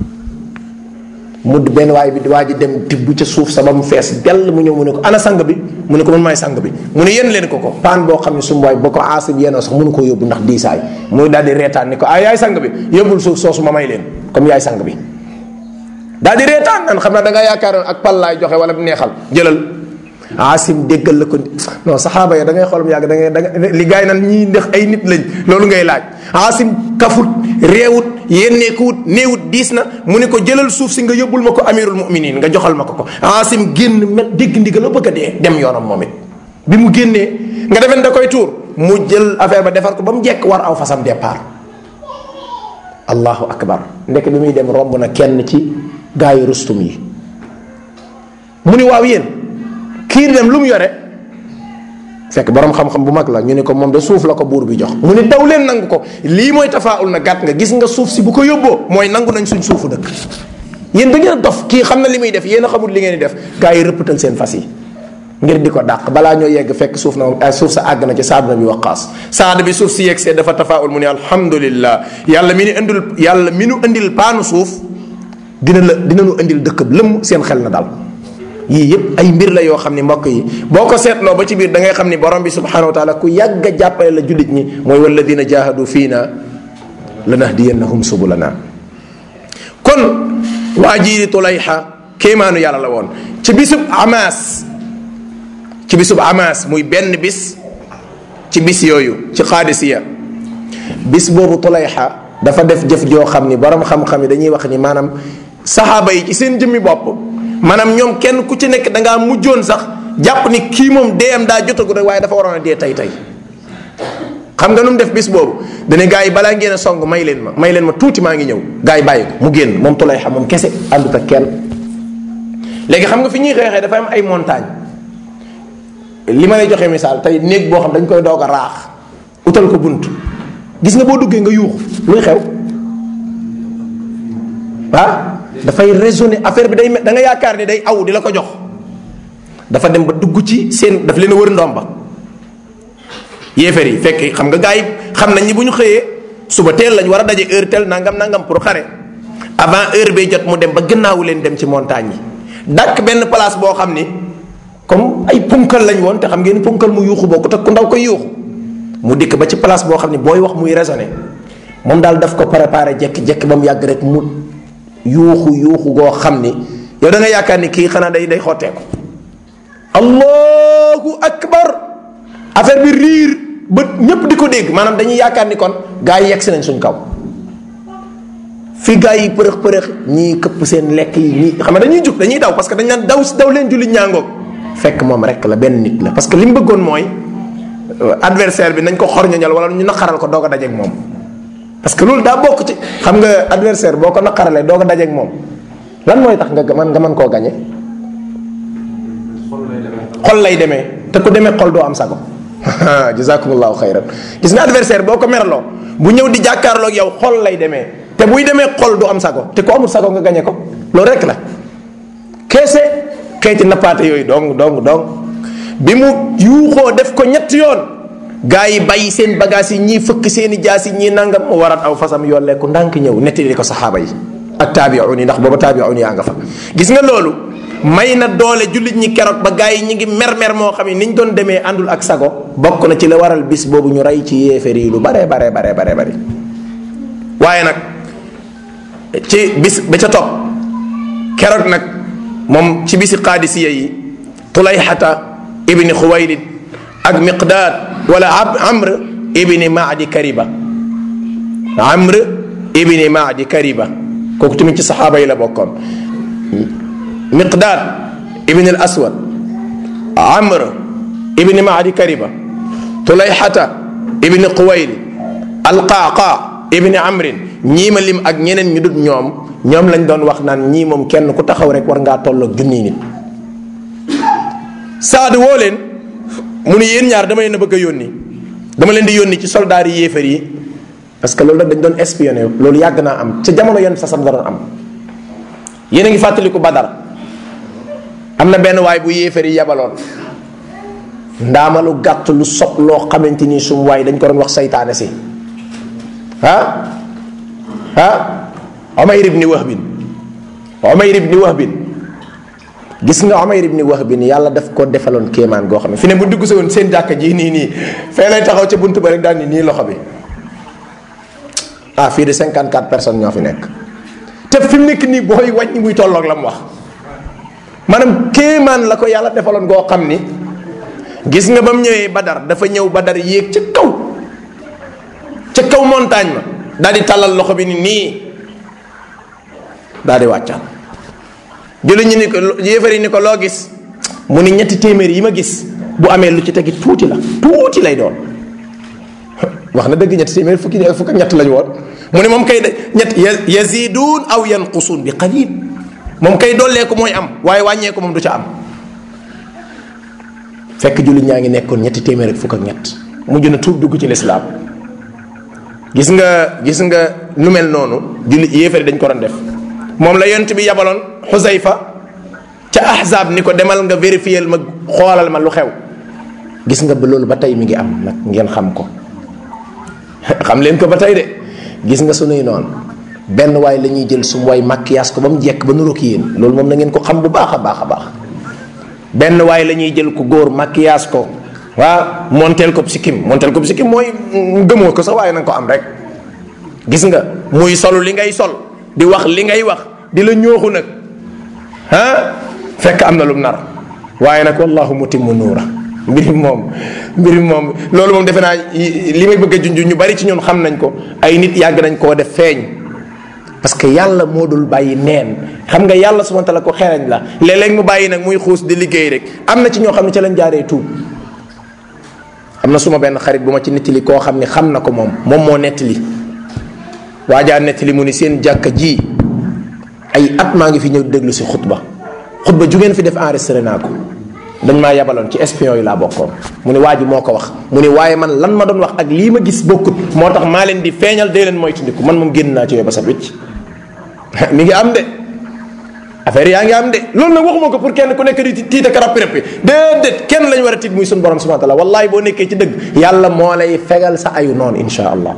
mu benn waay bi waa ji dem tibb ca suuf sa ba mu fees dell mu ñëw mu ne ko ana sang bi mu ne ko man maay sang bi mu ne yéen leen ko ko paan boo xam ne su waay ba ko aasib yéenoo sax mënu ko yóbbu ndax diisaay muy daal di reetaan ni ko ah yaay sang bi yóbbul suuf soosu ma may leen comme yaay sang bi daal di reetaan nan xam naa da nga yaakaaroon ak pal laay joxe wala neexal jëlal asim déggal la ko non saxaaba ya da ngay xool yàgg da ngay da nga li gaay nan ñii ndax ay nit lañ loolu ngay laaj asim kafut réewut yénneekuwut néewut diis na mu ne ko jëlal suuf si nga yóbbul ma ko amirul muminin nga joxal ma ko ko asim génn mel dégg ndigal la bëgg a dee dem yoonam moom it bi mu génnee nga defen da koy tuur mu jël affaire ba defar ko ba mu jekk war aw fasam départ allahu akbar ndek bi muy dem romb na kenn ci gaayu rustum yi mu ni waaw yéen kii dem lu mu yore fekk borom xam-xam bu mag la ñu ne ko moom de suuf la ko buur bi jox mu ni taw leen nangu ko lii mooy tafaawul na gàtt nga gis nga suuf si bu ko yóbboo mooy nangu nañ suñ suufu dëkk yéen da ngeen a dof kii xam na li muy def yéen a xamul li ngeen di def gaa yi rëppatal seen fas yi ngir di ko dàq balaa ñoo yegg fekk suuf na moom suuf sa àgg na ci saad na bi waqaas saad bi suuf si yegg see dafa tafaawul mu ne alhamdulillah yàlla mi nu indil yàlla mi nu indil paanu suuf dina la dina nu indil dëkk lëmm seen xel na dal yii yëpp ay mbir la yoo xam ni mbokk yi boo ko seetloo ba ci biir da ngay xam ni borom bi subhanahu wa taala ku yàgg a jàppale la jullit ñi mooy walladina jahadu fiina lanahdiyannahum subulana kon waa jii di tulayxa kéemaanu yàlla la woon ci bisub amaas ci bisub amaas muy benn bis ci bis yooyu ci xaadisiya bis boobu tulayxa dafa def jëf joo xam ni borom xam-xam yi dañuy wax ni maanaam saxaaba yi ci seen jëmmi bopp maanaam ñoom kenn ku ci nekk da ngaa mujjoon sax jàpp ni kii moom deeyam daa jotagu rek waaye dafa waroon a dee tey tey xam nga nu mu def bis boobu dane gars yi balaa ngeen a song may leen ma may leen ma tuuti maa ngi ñëw gars yi bàyyi ko mu génn moom tulay xam moom kese àndut ak kenn léegi xam nga fi ñuy xeexee dafa am ay montagne li ma lay joxe misaal tey néeg boo xam dañ koy doog a raax utal ko bunt gis nga boo duggee nga yuuxu luy xew ah dafay raisonner affaire bi day da nga yaakaar ni day aw di la ko jox dafa dem ba dugg ci seen daf leen a wër ndomba yéefar yi fekk xam nga gars yi xam nañ ni bu ñu xëyee suba teel lañ war a daje heure tel nangam nangam pour xare avant heure bee jot mu dem ba gannaawu leen dem ci montagne yi dàkk benn place boo xam ni comme ay punkal lañ woon te xam ngeen punkal mu yuuxu bokku te ku ndaw koy yuuxu mu dikk ba ci place boo xam ni booy wax muy raisonner moom daal daf ko préparé jekki-jekki ba mu yàgg rek mu yuuxu yuuxu goo xam ni yow da nga yaakaar ni kii xanaa day day xotteeku allahu akbar affaire bi riir ba ñépp di ko dégg maanaam dañuy yaakaar ni kon gaa yi yegg si nañ suñ kaw fi gaa yi përëx përëx ñii këpp seen lekk yi ñii xam nga dañuy jug dañuy daw parce que dañ naan daw si daw leen jullit ñaangoog fekk moom rek la benn nit la parce que li mu bëggoon mooy adversaire bi nañ ko xorñoñal wala ñu naqaral ko doog a dajeeg moom parce que loolu daa bokk ci xam nga adversaire boo ko naqaralee doog a dajeeg moom lan mooy tax nga man nga mën koo gañe xol lay demee te ku demee xol doo am sago jazakumullahu xayran gis nga adversaire boo ko merloo bu ñëw di jàkkaarloog yow xol lay demee te buy demee xol du am sago te ku amul sago nga gañe ko loolu rek la keese xeeti nappaate yooyu dong dong dong bi mu yuuxoo def ko ñetti yoon gaa yi bàyyi seen bagage yi ñii fëkk seeni jaas yi ñii nangam mu warat aw fasam yolleeku ndànk ñëw nettali ko saxaaba yi ak taabiun yi ndax booba taabiun yaa nga fa gis nga loolu may na doole jullit ñi keroog ba gaa yi ñi ngi mer-mer moo xam ne ni ñu doon demee àndul ak sago bokk na ci la waral bis boobu ñu rey ci yéeféer yi lu bare bare bare bare bare waaye nag ci bis ba ca topp keroog nag moom ci bisi qaadisiya yi tulayxata ibni xuwaylid ak miqdaad wala amr ibni maadi kariba amr ibni maadi kariba kooku tamit ci saxaaba yi la bokkoon miqdaad ibni al aswad amr ibni maadi kariba tulayxata ibni xuwaylid alqaaqa ibni amrin ñii ma lim ak ñeneen ñu dut ñoom ñoom lañ doon wax naan ñii moom kenn ku taxaw rek war ngaa tolloog junniy nit saad woo leen mu ni yéen ñaar dama leen a bëgg a yónni dama leen di yónni ci soldaar yi yéefar yi parce que loolu dañ doon espionné loolu yàgg naa am ca jamono yenn sasam da doon am yéen a ngi fàttaliku badar am na benn waay bu yéefar yi yebaloon ndaamalu gàtt lu sob loo xamante ni sum waay dañ ko doon wax saytaane si ah ah Umayr ibni Wahbin Umayr ibni Wahbin gis nga Umayr ibni Wahbin yàlla daf ko defaloon kéemaan goo xam ne fi ne bu dugg si woon seen jàkka ji nii nii fee lay taxaw ca buntu ba rek daal ni nii loxo bi ah fii de 54 personnes ñoo fi nekk te fi mu nekk nii booy wàññi muy tolloog la mu wax maanaam kéemaan la ko yàlla defaloon goo xam ni gis nga ba mu ñëwee Badar dafa ñëw Badar yéeg ca kaw ca kaw montagne ma daal di tàllal loxo bi ni nii daal di wàccaat julli ñu ni ko yéefar yi ni ko loo gis mu ni ñetti téeméer yi ma gis bu amee lu ci tegi tuuti la tuuti lay doon wax na dëgg ñetti téeméer fukki fukk ak ñett lañu woon mu ne moom kay ñett yaziduun aw yanqusuun bi qalil moom kay dollee ko mooy am waaye wàññee ko moom du ca am fekk jullit ñaa ngi nekkoon ñetti téeméer ak fukk ak ñett mujj na tuub dugg ci lislaam gis nga gis nga nu mel noonu jullit yéefari dañ ko doon def moom la yont bi yabaloon xusayfa ca ahzab ni ko demal nga vérifier ma xoolal ma lu xew gis nga ba loolu ba tey mi ngi am nag ngeen xam ko xam leen ko ba tey de gis nga sunuy noonu benn waay la ñuy jël sum waay maquillage ko ba mu jekk ba nuroog yéen loolu moom na ngeen ko xam bu baax a baax a baax benn waay la ñuy jël ku góor maquillage ko waa monteel ko sikkim monteel ko sikkim mooy gëmoo ko sax waaye na nga ko am rek gis nga muy solu li ngay sol di wax li ngay wax di la ñooxu nag ah fekk am na lum nar waaye nag wallahu mutimmu nuura mbiri moom mbiri moom loolu moom defe naa li may bëgg a junj ñu bari ci ñun xam nañ ko ay nit yàgg nañ koo def feeñ parce que yàlla moo dul bàyyi neen xam nga yàlla subhanahu wa taala ko xereñ la léeg-léeg mu bàyyi nag muy xuus di liggéey rek am na ci ñoo xam ne ca lañ jaaree tuub am na suma benn xarit bu ma ci nettali koo xam ne xam na ko moom moom moo nettali waajaa nettali mu ni seen jàkka ji ay at maa ngi fi ñëw déglu si xutba xutba ju ngeen fi def enregistré naa ko dañ maa yabaloon ci espion yi laa bokkoon mu ne waa ji moo ko wax mu ne waaye man lan ma doon wax ak lii ma gis bokkut moo tax maa leen di feeñal dee leen moytandiku man moom génn naa ci yooyu ba sa wicc mi ngi am de affaire yaa ngi am de loolu nag waxuma ko pour kenn ku nekk di tiita ka rappi rappi déedéet kenn lañ war a tiit muy suñu borom subhanahu wa taala wallahi boo nekkee ci dëgg yàlla moo lay fegal sa ayu noonu insha allah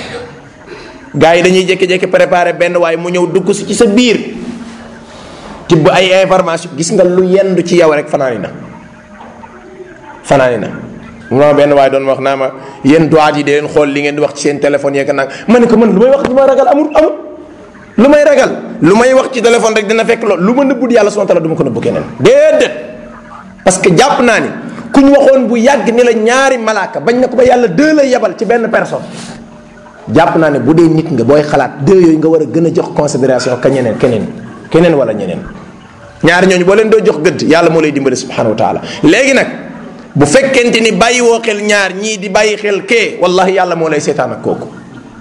gars yi dañuy jékki-jékki préparé benn waaye mu ñëw dugg si ci sa biir tibb ay information gis nga lu yendu ci yow rek fanaani na fanaani na ma benn waaye doon wax naa ma yéen doit yi di leen xool li ngeen di wax ci seen téléphone yeeg nag ma ne ko man lu may wax lu may ragal amul amul lu may ragal lu may wax ci téléphone rek dina fekk loolu lu ma nëbbut yàlla subhanahu wa taala du ma ko nëbbu keneen déedéet parce que jàpp naa ni ku ñu waxoon bu yàgg ni la ñaari malaaka bañ na ko ba yàlla deux la yebal ci benn personne jàpp naa ne bu dee nit nga booy xalaat deux yooyu nga war a gën a jox considération ka ñeneen keneen keneen wala ñeneen ñaari ñooñu boo leen doo jox gëdd yàlla moo lay dimbali subhanahu wa taala léegi nag bu fekkente ni bàyyi woo xel ñaar ñii di bàyyi xel kee wallahi yàlla moo lay seetaan ak kooku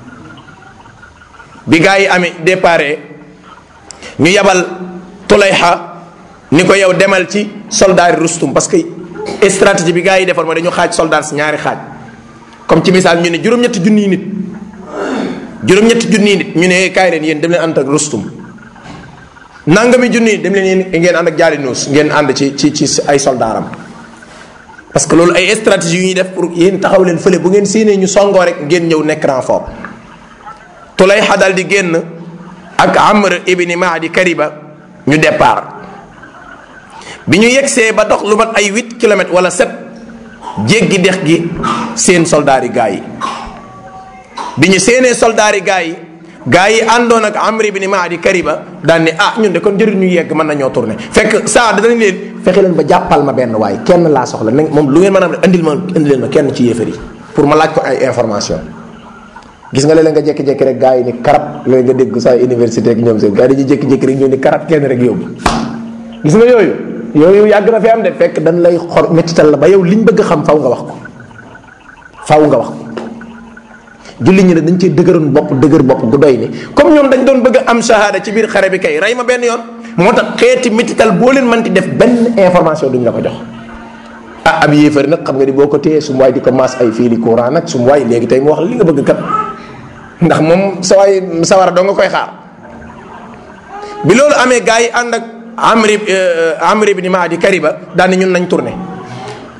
bi gaa yi amee déparé ñu yabal tulayxa ni ko yow demal ci soldaari rustum parce que stratégie bi gaa yi defoon mooy dañu xaaj soldat si ñaari xaaj comme ci misaal ñu ne juróom-ñetti junniy nit juróom-ñetti junniy nit ñu ne kaay leen yéen dem leen ànd ak rustum nangami junni dem leen yéen ngeen ànd ak jaari nuus ngeen ànd ci ci ci ay soldaaram parce que loolu ay stratégie yu ñuy def pour yéen taxaw leen fële bu ngeen séenee ñu songoo rek ngeen ñëw nekk renfort tulayxa dal di génn ak amr ibni maadi kariba ñu départ bi ñu yegsee ba dox lu mat ay huit kilomètres wala sept jéggi dex gi seen soldaari gaa yi bi ñu seenee soldaari gaa yi gaa yi àndoon ak amr ibni maadi kariba daan ne ah ñun de kon jëriñ ñu yegg mën nañoo tourné fekk saa danañ leen fexe leen ba jàppal ma benn waay kenn laa soxla na moom lu ngeen mën a andil ma indi leen ma kenn ci yéefar yi pour ma laaj ko ay information gis nga léeg-léeg nga jékki-jékki rek gars yi ni karab léegi nga dégg saa université ak ñoom seen gars yi dañuy jékki-jékki rek ñëw ni karab kenn rek yóbbu gis nga yooyu yooyu yàgg na fi am de fekk dañ lay xor méttital la ba yow liñ bëgg xam faw nga wax ko faw nga wax ko julli ñi ne dañ cee dëgëroon bopp dëgër bopp gu doy ni comme ñoom dañ doon bëgg am shahada ci biir xare bi kay rey ma benn yoon moo tax xeeti méttital boo leen mënti def benn information duñ la ko jox ah am yéefari nag xam nga ni boo ko téyee su mu waay di ko maas ay fiili courant nag su mu waay léegi tey mu wax li nga bëgg kat ndax moom sa waay sawara doo nga koy xaar bi loolu amee gars yi ànd ak amri amri bi ni maa di kariba daal ni ñun nañ tourné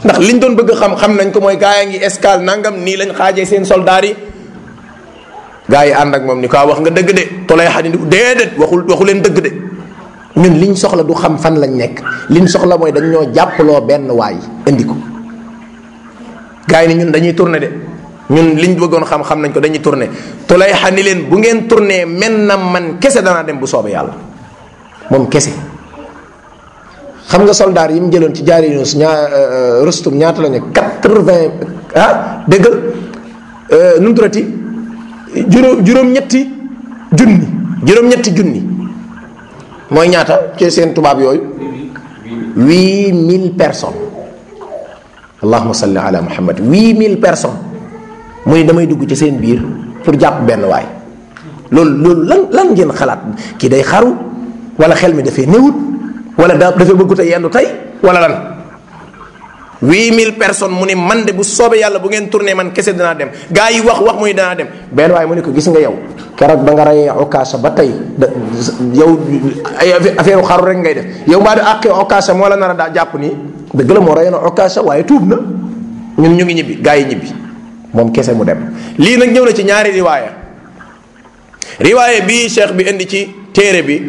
ndax liñ doon bëgg xam xam nañ ko mooy gaa yaa ngi escale nangam nii lañ xaajee seen soldaar yi gaa yi ànd ak moom ni ko wax nga dëgg de tolay xadi déedéet waxul waxu leen dëgg de ñun liñ soxla du xam fan lañ nekk liñ soxla mooy dañ ñoo jàppaloo benn waay indi ko gaa yi ni ñun dañuy tourné de ñun liñ bëggoon xam xam nañ ko dañuy tourné tolay xani leen bu ngeen tourné men na man kese danaa dem bu soobee yàlla moom kese xam nga soldaar yi mu jëloon ci jaari yunus ñaa rustum ñaata la ne quatre-vingt ah déggal nu mu turati juróom juróom-ñetti junni juróom-ñetti junni mooy ñaata ci seen tubaab yooyu huit mille personnes allahuma salli ala muhammad huit mille personnes mu ni damay dugg ci seen biir pour jàpp benn waay loolu loolu lan lan ngeen xalaat kii day xaru wala xel mi dafay néewut wala da dafay bëggut a yendu tey wala lan huit mille personnes mu ni man de bu soobee yàlla bu ngeen tourné man kese danaa dem gaa yi wax wax muy danaa dem benn waaye mu ne ko gis nga yow keroog ba nga rayee okaasa ba tey da yow ay affaire xaru rek ngay def yow mbaa di àqee okaasa moo la nar a daa jàpp nii dëgg la moo rayee na okaasa waaye tuub na ñun ñu ngi ñibbi gaa yi ñibbi moom kese mu dem lii nag ñëw na ci ñaari riwaaya riwaaya bii cheikh bi indi ci téere bi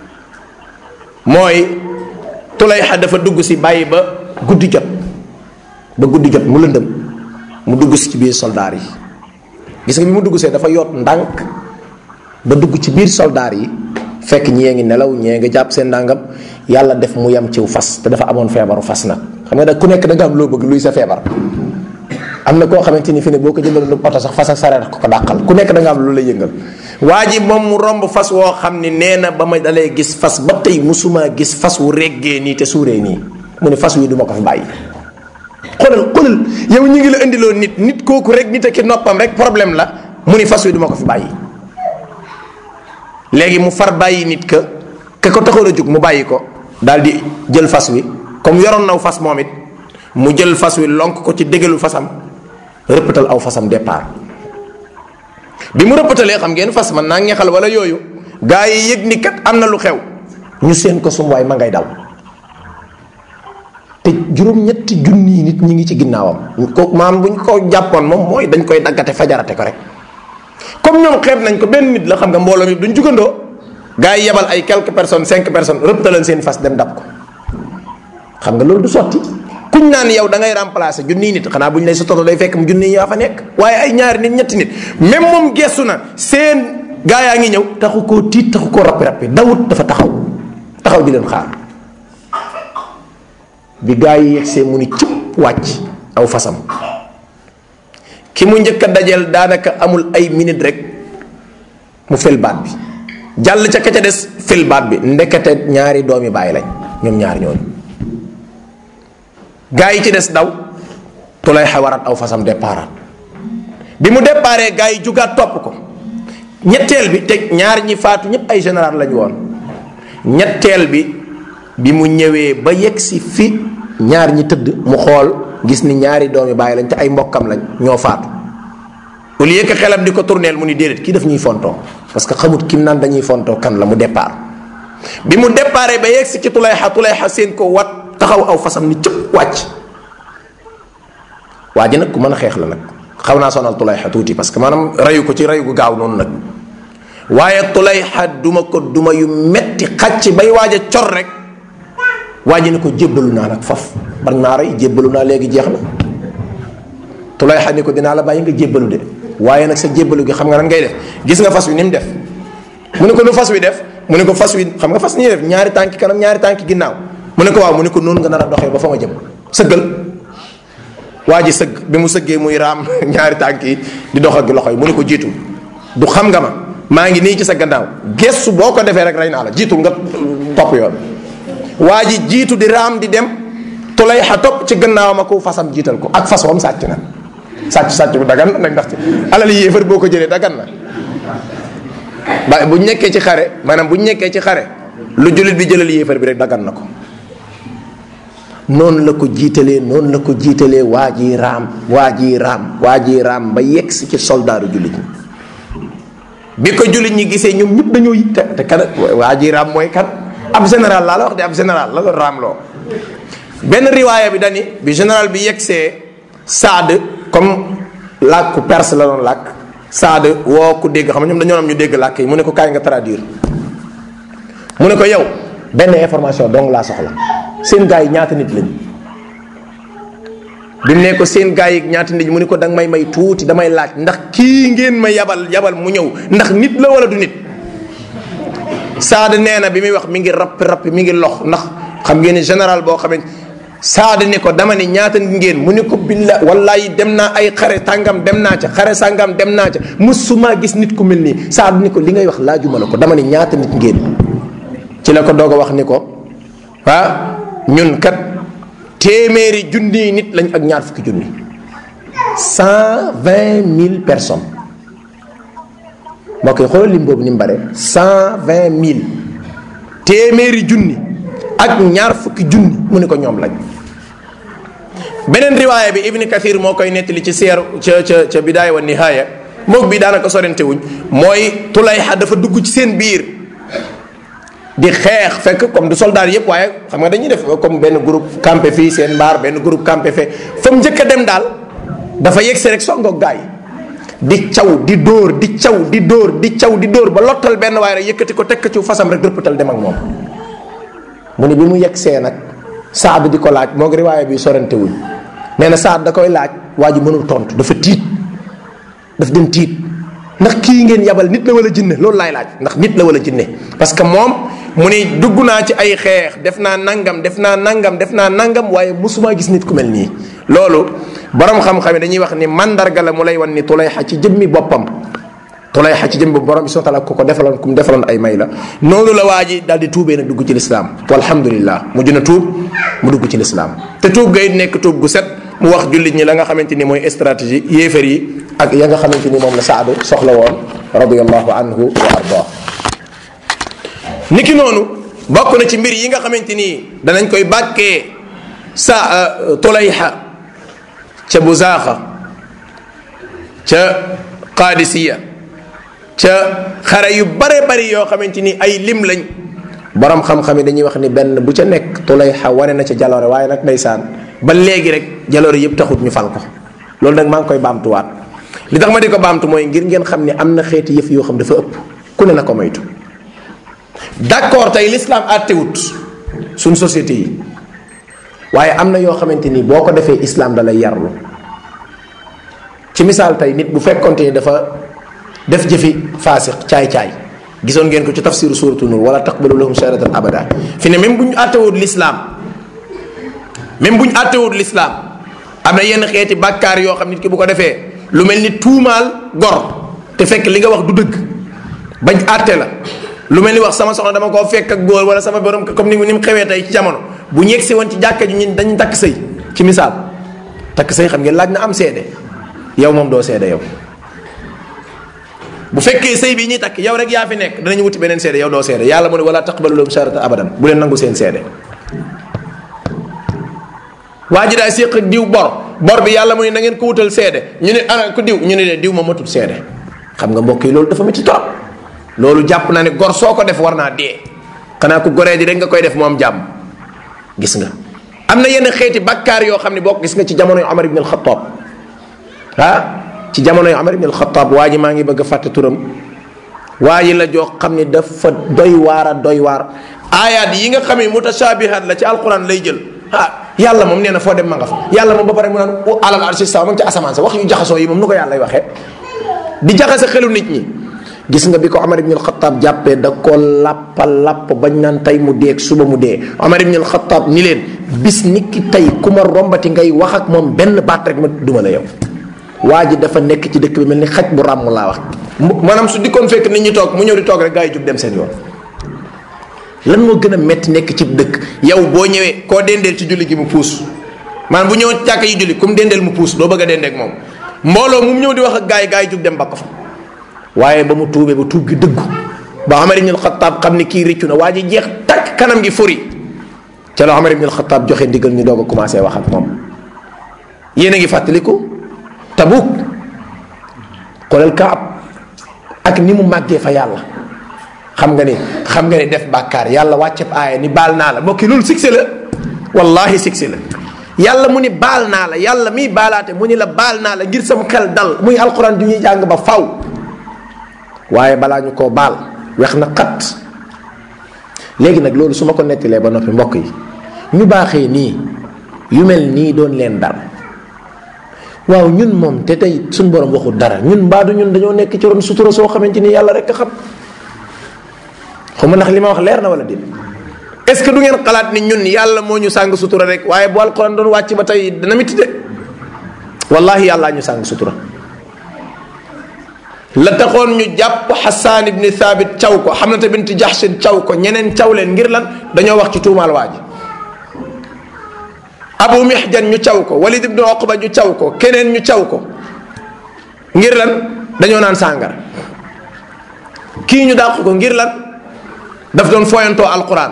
mooy tulayxa dafa dugg si bàyyi ba guddi jot ba guddi jot mu lëndëm mu dugg si ci biir soldaar yi gis nga bi mu dugg see dafa yoot ndànk ba dugg ci biir soldaar yi fekk ñee ngi nelaw ñee nga jàpp seen ndàngam yàlla def mu yem ciw fas te dafa amoon feebaru fas nag xam nga da ku nekk da nga am loo bëgg luy sa feebar am na koo xamante ni fi ne boo ko jëndaloon lu oto sax fas ak sareet ko ko dàqal ku nekk da nga am lu lay yëngal waa ji moom mu romb fas woo xam ni nee na ba ma dalee gis fas ba tey musuma gis fas wu reggee nii te suuree nii mu ne fas wi du ma ko fi bàyyi xoolal xoolal yow ñu ngi la indiloo nit nit kooku rek nit ak noppam rek problème la mu ni fas wi du ma ko fi bàyyi léegi mu far bàyyi nit ka ka ko taxoon a jóg mu bàyyi ko daal di jël fas wi comme yoroon naw fas moom it mu jël fas wi lonk ko ci dégalu fasam rëppatal aw fasam départ bi mu rëppatalee xam ngeen fas man naa ngexal wala yooyu gaa yi yëg ni kat am na lu xew ñu seen ko sum waay ma ngay daw te juróom-ñetti junni nit ñi ngi ci ginnaawam ko maam bu ñu ko jàppoon moom mooy dañ koy daggate fajarate ko rek comme ñoom xeeb nañ ko benn nit la xam nga mbooloo mi duñ jugandoo gaa yi yebal ay quelques personnes cinq personnes rëppataleen seen fas dem dab ko xam nga loolu du sotti kuñ naan yow da ngay remplacer junniy nit xanaa bu ñu lay sototo day fekk mu junniy yaa fa nekk waaye ay ñaari nit ñetti nit même moom gestu na seen gaa yaa ngi ñëw taxu koo tiit taxu koo rappi rappi dawut dafa taxaw taxaw di leen xaar bi gaa yi yegsee mu ni cëpp wàcc aw fasam ki mu njëkk a dajeel daanaka amul ay minute rek mu fel baat bi jàll ca ka ca des fel baat bi ndekete ñaari doomi bàyyi lañ ñoom ñaar ñooñu gaa yi ci des daw tulay xawarat aw fasam départat bi mu déparé gaa yi jugaat topp ko ñetteel bi te ñaar ñi faatu ñëpp ay général lañu woon ñetteel bi bi mu ñëwee ba yegg si fi ñaar ñi tëdd mu xool gis ni ñaari doomi bàyyi lañ te ay mbokkam lañ ñoo faatu au lieu que xelam di ko tourneel mu ni déedéet kii daf ñuy fontoo parce que xamut kim naan dañuy fontoo kan la mu départ bi mu déparé ba yegg si ci tulayxa tulayxa seen ko wat taxaw aw fasam ni cëpp wàcc waa ji nag ku mën a xeex la nag xaw naa sonal tulayxa tuuti parce que maanaam rayu ko ci rayu gu gaaw noonu nag waaye tulayxa duma ko duma yu metti xacc bay waaj a cor rek waa ji ne ko jébbalu naa nag faf bar naa rey jébbalu naa léegi jeex na tulayxa ni ko dinaa la bàyyi nga jébbalu de waaye nag sa jébbalu gi xam nga nan ngay def gis nga fas wi ni mu def mu ne ko nu fas wi def mu ne ko fas wi xam nga fas ni def ñaari tànki kanam ñaari tànki ginnaaw mu ne ko waaw mu ne ko noonu nga nar a doxee ba fa ma jëm sëggal waa ji sëgg bi mu sëggee muy raam ñaari tànk yi di dox ak loxo yi mu ne ko jiitu du xam nga ma maa ngi nii ci sa gannaaw gestu boo ko defee rek rey naa la jiitul nga topp yoon waa ji jiitu di raam di dem tulay xa topp ci gannaawam ak fasam jiital ko ak fas wam sàcc na sàcc sàcc bu dagan na nag ndax ci alal yéefar boo ko jëlee dagan na ba bu ñu nekkee ci xare maanaam bu ñu nekkee ci xare lu jullit bi jëlal yéefar bi rek dagan na ko noonu la ko jiitalee noonu la ko jiitalee waa ji raam waa ji raam waa ji raam ba yegg si ci soldaaru jullit ñi bi ko jullit ñi gisee ñoom ñëpp dañoo yitte te kan waa ji raam mooy kan ab général laa la wax de ab général la la raam loo benn riwaaya bi dani bi général bi yegsee Saad comme làkku perse la doon làkk Saad woo ku dégg xam nga ñoom dañoo am ñu dégg làkk yi mu ne ko kaay nga traduire mu ne ko yow benn information dong laa soxla seen gars yi ñaata nit lañu bi mu ne ko seen gars yi ñaata nit mu ne ko danga may may tuuti damay laaj ndax kii ngeen ma yabal yabal mu ñëw ndax nit la wala du nit Saad nee na bi muy wax mi ngi rappi rappi mi ngi lox ndax xam ngeen ni général boo xamante Saad ni ko dama ni ñaata nit ngeen mu ne ko billa wallahi dem naa ay xare tàngam dem naa ca xare sàngam dem naa ca musuma gis nit ku mel nii Saad ni ko li ngay wax laajuma la ko dama ni ñaata nit ngeen ci la ko doog a wax ni ko ah ñun kat téeméeri junni nit lañ ak ñaar fukki junni cent vingt mille personnes mbokk yi xoolal lim boobu ni mu bare cent vingt mille téeméeri junni ak ñaar fukki junni mu ne ko ñoom lañ beneen riwaaya bi ibni kathir moo koy nettali ci seer ca ca ca bidaaya wa nihaaya moog bi daanaka sorente wuñ mooy tulayxa dafa dugg ci seen biir di xeex fekk comme du soldat yëpp waaye xam nga dañuy def comme benn groupe campé fii seen mbaar benn groupe campé fee fa mu njëkk a dem daal dafa yegsi rek songoog gaay di caw di dóor di caw di dóor di caw di dóor ba lottal benn waaye rek yëkkati ko teg ko ci fasam rek rëppatal dem ak moom mu ne bi mu yegsee nag saad di ko laaj moo ngi riwaaya bi sorante wuñ nee na saad da koy laaj waa ji mënul tontu dafa tiit daf dem tiit ndax kii ngeen yabal nit la wala jinne loolu laay laaj ndax nit la wala jinne parce que moom mu ni dugg naa ci ay xeex def naa nangam def naa nangam def naa nangam waaye musuma gis nit ku mel nii loolu borom xam-xam yi dañuy wax ni mandarga la mu lay wan ni tulayxa ci jëmmi boppam tulayxa ci jëmmi boppam borom bi subhanahu wa taala ku ko defaloon ku mu defaloon ay may la noonu la waa ji daal di tuubee nag dugg ci lislaam walhamdulillah mujj na tuub mu dugg ci lislaam te tuub ga it nekk tuub gu set mu wax jullit ñi la nga xamante ni mooy stratégie yéefar yi ak ya nga xamante ni moom la saadu soxla woon radiallahu anhu wa ardaa niki noonu bokk na ci mbir yi nga xamante ni danañ koy bàkkee sa tulayxa ca buzaaxa ca qaadisiya ca xare yu bare bari yoo xamante ni ay lim lañ borom xam-xam yi dañuy wax ni benn bu ca nekk tulayxa wane na ca jaloore waaye nag ndeysaan ba léegi rek jaloore yëpp taxut ñu fal ko loolu nag maa ngi koy baamtuwaat li tax ma di ko baamtu mooy ngir ngeen xam ne am na xeeti yëf yoo xam dafa ëpp ku ne na ko moytu d'accord tey l'islam àttewut suñ société yi waaye am na yoo xamante ni boo ko defee islam da lay yarlu ci misaal tey nit bu fekkonte ni dafa def jëfi faasiq caay-caay gisoon ngeen ko ci tafsiru suratu nur wala taqbalu lahum shahadatan abada fi ne même bu ñu àttewut l'islam même bu ñu àttewut l'islam am na yenn xeeti bàkkaar yoo xam nit ki bu ko defee lu mel ni tuumaal gor te fekk li nga wax du dëgg bañ àtte la lu mel ni wax sama soxna dama koo fekk ak góor wala sama borom comme ni ni mu xewee tey ci jamono bu ñu yegsi woon ci jàkka ji ñun dañu takk sëy ci misaal takk sëy xam ngeen laaj na am seede yow moom doo seede yow bu fekkee sëy bi ñuy takk yow rek yaa fi nekk danañu wuti beneen seede yow doo seede yàlla mu ne wala taqbalu lahum shahadatan abadan bu leen nangu seen seede waa ji daa séq ak diw bor bor bi yàlla mu ne na ngeen ko wutal seede ñu ne ana ko diw ñu ne de diw ma matul seede xam nga mbokk yi loolu dafa métti trop loolu jàpp naa ne gor soo ko def war naa dee xanaa ku goree di rek nga koy def moom jàmm gis nga am na yenn xeeti bakkaar yoo xam ne bokk gis nga ci jamono yu Omar ibn al-Khattab ah ci jamono yu Omar ibn al-Khattab waa ji maa ngi bëgg a fàtte turam waa ji la joo xam ne dafa doy waar a doy waar aayaat yi nga xam ne mutashabihat la ci alquran lay jël ah yàlla moom nee na foo dem ma nga fa yàlla moom ba pare mu naan alal arshi sawa ma ngi ci asamaan sa wax yu jaxasoo yi moom nu ko yàlla waxee di jaxase xelu nit ñi gis nga bi ko Omar ibn al-Khattab jàppee da ko lappa lapp bañ naan tey mu dee ak suba mu dee Omar ibn al-Khattab ni leen bis ni ki tey ku ma rombati ngay wax ak moom benn baat rek ma duma la yow waa ji dafa nekk ci dëkk bi mel ni xaj bu ràmm laa wax maanaam su dikkoon fekk nit ñi toog mu ñëw di toog rek gaa yi jub dem seen yoon lan moo gën a metti nekk ci dëkk yow boo ñëwee koo dendeel ci julli gi mu puus maanaam bu ñëwoon ci jàkka yi julli ku mu dendeel mu puus doo bëgg a dendeek moom mbooloo mu ñëw di wax ak gaa yi gaa yi jub dem ba ko fa waaye ba mu tuubee ba tuub gi dëggu ba Omar ibn al-Khattab xam ni kii rëccu na waa ji jeex takk kanam gi furi ca la Omar ibn al-Khattab joxe ndigal ñu doog a commencé wax ak moom yéen a ngi fàttaliku Tabuk xoolal Kaab ak ni mu màggee fa yàlla xam nga ni xam nga ni def bàkkaar yàlla wàcceb aaya ni baal naa la mbokki loolu succès la wallahi siksi la yàlla mu ni baal naa la yàlla miy baalaate mu ni la baal naa la ngir sama xel dal muy alquran du ñuy jàng ba faw waaye balaa ñu koo baal wex na xat léegi nag loolu su ma ko nettilee ba noppi mbokk yi ñu baaxee nii yu mel nii doon leen dal waaw ñun moom te tey suñ borom waxul dara ñun mbaadu ñun dañoo nekk ci ron sutura soo xamante ni yàlla rek a xam xaw ma ndax li ma wax leer na wala déet est ce que du ngeen xalaat ni ñun yàlla moo ñu sàng sutura rek waaye bu alquran doon wàcc ba tey dana miti de wallahi yàllaa ñu sàng sutura la taxoon ñu jàpp xasaan ibni thabit caw ko xamnata bint jaxsin caw ko ñeneen caw leen ngir lan dañoo wax ci tuumaal waa ji abu mihjan ñu caw ko walid ibnu oqba ñu caw ko keneen ñu caw ko ngir lan dañoo naan sàngara kii ñu dàq ko ngir lan daf doon foyantoo alquran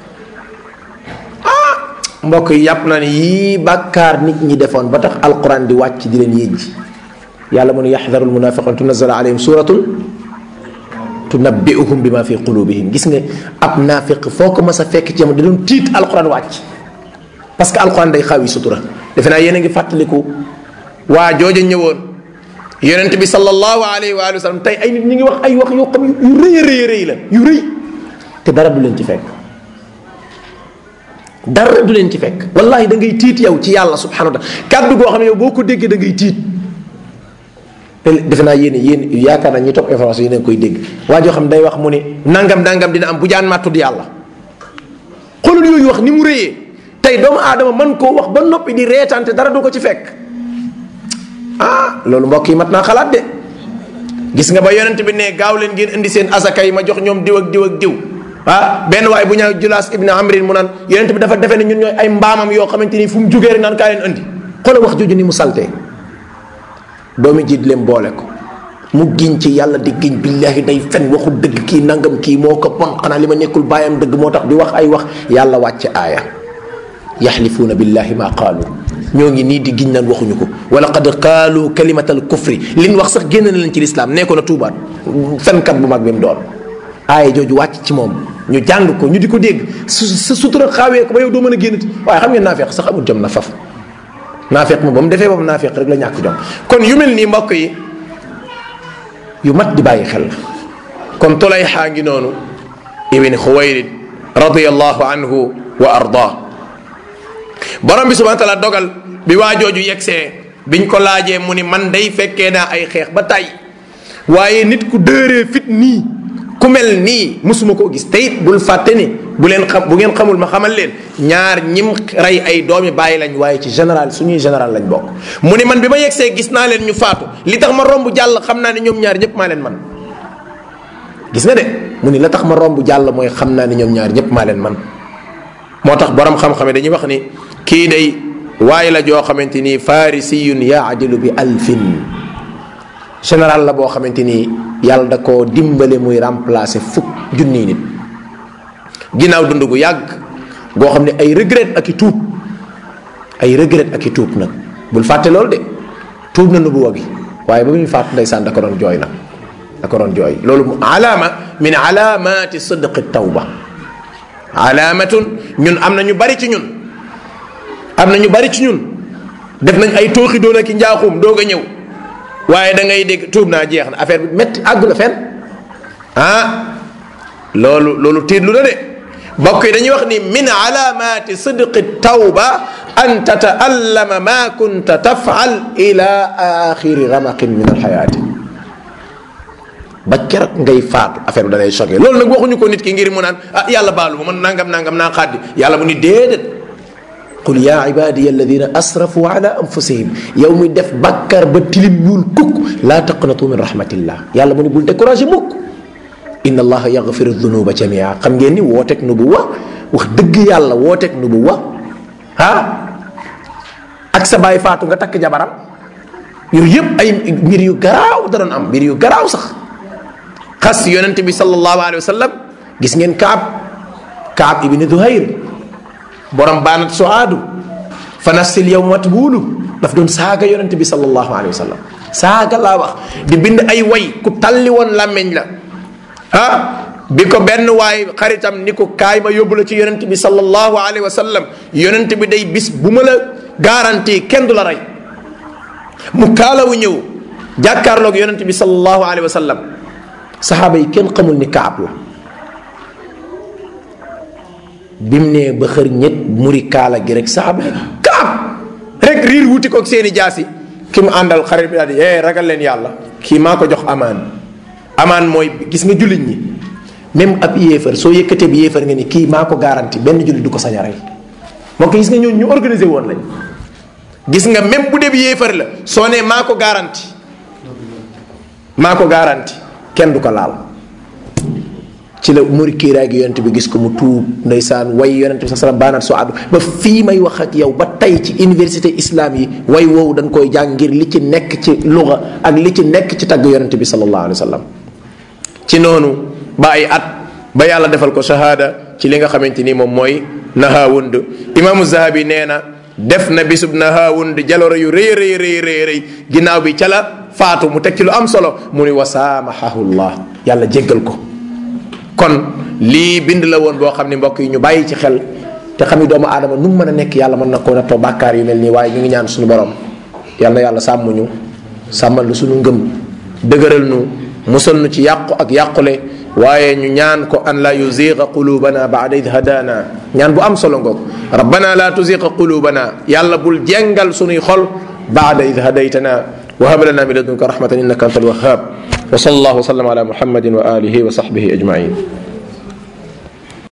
ah mbokk yi yàpp na ne yii bàkkaar nit ñi defoon ba tax alquran di wàcc di leen yëjji yàlla mu ne yaxdaru almunafiqun tunazala alayhim suratun tunabbiuhum bima fi qulubihim gis nga ab naafiq foo ko mas a fekk ci yam da doon tiit alquran wàcc parce que alquran day xawi sutura defe naa yéen a ngi fàttaliku waa jooja ñëwoon yonent bi sallallahu alayhi wa sallam tey ay nit ñi ngi wax ay wax yoo xam yu rëy a rëy rëy la yu rëy te dara du leen ci fekk dara du leen ci fekk wallahi da ngay tiit yow ci yàlla subhanahu wa taala kàddu goo xam ne yow boo ko déggee da ngay tiit defe naa yéen yéen yaakaar naa ñi topp information yéen a koy dégg waa joo xam day wax mu ne nangam nangam dina am bu jaan maa tudd yàlla xoolal yooyu wax ni mu rëyee tey doomu aadama mën koo wax ba noppi di reetaante dara du ko ci fekk ah loolu mbokk yi mat naa xalaat de gis nga ba yonent bi ne gaaw leen ngeen indi seen asaka yi ma jox ñoom diw ak diw ak diw ah benn waaye bu ñaaw julaas ibn amrin mu naan yonent bi dafa defe ne ñun ñooy ay mbaamam yoo xamante ni fu mu jugee rek naan kaa leen indi xoolal wax jooju ni mu saltee doomi jiit leen boole ko mu giñ ci yàlla di giñ billahi day fen waxul dëgg kii nangam kii moo ko pon xanaa li ma nekkul bàyyam dëgg moo tax di wax ay wax yàlla wàcce aaya yaxlifuuna billahi ma qaalu ñoo ngi nii di giñ naan waxuñu ko wala qad qaalu kalimatal kufri liñ wax sax génn na leen ci lislaam nee ko na tuubaat fenkat bu mag bi mu doon aaya jooju wàcc ci moom ñu jàng ko ñu di ko dégg su sa sutura xaawee ko ba yow doo mën a génnati waaye xam ngeen naafeq sax amul jom na faf naafeq moom ba mu defee boobu naafeq rek la ñàkk jom kon yu mel nii mbokk yi yu mat di bàyyi xel la kon tolay xaa ngi noonu ibn xuwayrid radiallahu anhu wa ardaa borom bi subhana taala dogal bi waa jooju yegsee biñ ko laajee mu ni man day fekkee naa ay xeex ba tay waaye nit ku dëëree fit nii ku mel nii musuma koo gis te it bul fàtte ni bu leen xam bu ngeen xamul ma xamal leen ñaar ñim rey ay doomi bàyyi lañ waaye ci général suñuy général lañ bokk mu ni man bi ma yegsee gis naa leen ñu faatu li tax ma romb jàll xam naa ne ñoom ñaar ñëpp maa leen man gis nga de mu ni la tax ma romb jàll mooy xam naa ne ñoom ñaar ñëpp maa leen man moo tax borom xam-xam dañuy wax ni kii day waaye la joo xamante ni farisiyun yaadilu bi alfin général la boo xamante ni yàlla da koo dimbale muy remplacer fukk junniy nit ginnaaw dund gu yàgg goo xam ne ay regret ak i tuub ay regret ak i tuub nag bul fàtte loolu de tuub na nubuwa gi waaye ba muy fàtt ndeysaan da ko doon jooy nag da ko doon jooy loolu alaama min alaamati sidqi tawba alaamatun ñun am na ñu bari ci ñun am na ñu bari ci ñun def nañ ay tooxi doon ak i njaaxum doog a ñëw waaye da ngay dégg tuub naa jeex na affaire bi métti àggu na fenn ah loolu loolu tiitlu na de bokk yi dañuy wax ni min alaamati sidqi tawba an tataallama ma kunta tafal ila axiri ramaqin min alxayaati ba keroog ngay faatu affaire bi da lay choqué loolu nag waxuñu ko nit ki ngir mu naan ah yàlla baalu ma man nangam nangam naa xaddi yàlla mu ni déedéet qul yaa ibadiya alladina asrafu ala anfusihim yow muy def bakkar ba tilim ñuul kukk laa taqnatu min rahmatillah yàlla mu ni bul découragé mukk inna allaha yaghfiru dunuba jamia xam ngeen ni wooteeg nubuwa wax dëgg yàlla wooteeg nubuwa ah ak sa baay faatu nga takk jabaram yooyu yëpp ay mbir yu garaaw da doon am mbir yu garaaw sax xas yonent bi sallallahu alayhi wa sallam gis ngeen kaab kaab ibni duhayr borom baanat suaadu fa nafsil yow matbuulu daf doon saaga yonent bi sallallahu alayhi wa sallam saaga laa wax di bind ay way ku talli woon làmmeñ la ah bi ko benn waay xaritam ni ko kaay ma yóbbu la ci yonent bi sallallahu alayhi wa sallam yonent bi day bis bu ma la garanti kenn du la rey mu kaalawu ñëw jàkkaarloog yonent bi sallallahu alayhi wa sallam saxaaba yi kenn xamul ni kaab la bim nee ba xër ñett muri kaala gi rek saxaaba yi kaab rek riir wuti ko seeni jaasi ki mu àndal xarit bi daal di eh ragal leen yàlla kii maa ko jox amaan amaan mooy gis nga jullit ñi même ab yéefar soo yëkkatee bi yéefar nga ni kii maa ko garanti benn jullit du ko sañ a rey moo ko gis nga ñooñu ñu organisé woon lañ gis nga même bu dee bi yéefar la soo nee maa ko garanti maa ko garanti kenn du ko laal ci la muri kiiraay gi yonent bi gis ko mu tuub ndeysaan way yonent bi sa salam baanaat soo àddu ba fii may wax ak yow ba tey ci université islam yi way woowu dañ koy jàng ngir li ci nekk ci luga ak li ci nekk ci tagg yonent bi sallallahu alayhi wa sallam ci noonu ba ay at ba yàlla defal ko shahada ci li nga xamante ni moom mooy nahawund imaamu zahabi nee na def na bisub nahawund jaloore yu rëy rëy rëy rëy rëy ginnaaw bi ca la faatu mu teg ci lu am solo mu ni wasaamahahullah yàlla jéggal ko kon lii bind la woon boo xam ne mbokk yi ñu bàyyi ci xel te xam ni doomu aadama nu mu mën a nekk yàlla mën na koo nattoo bàkkaar yu mel nii waaye ñu ngi ñaan suñu borom yàlla na yàlla sàmm ñu sàmmal lu suñu ngëm dëgëral nu musal nu ci yàqu ak yàqule waaye ñu ñaan ko an la yuziqa qulubana baada id hadana ñaan bu am solo ngoog rabbana la tuziqa qulubana yàlla bul jengal sunuy xol baada id hadaytana وهب لنا من لدنك رحمة إنك أنت الوهاب وصلى الله وسلم على محمد وآله وصحبه أجمعين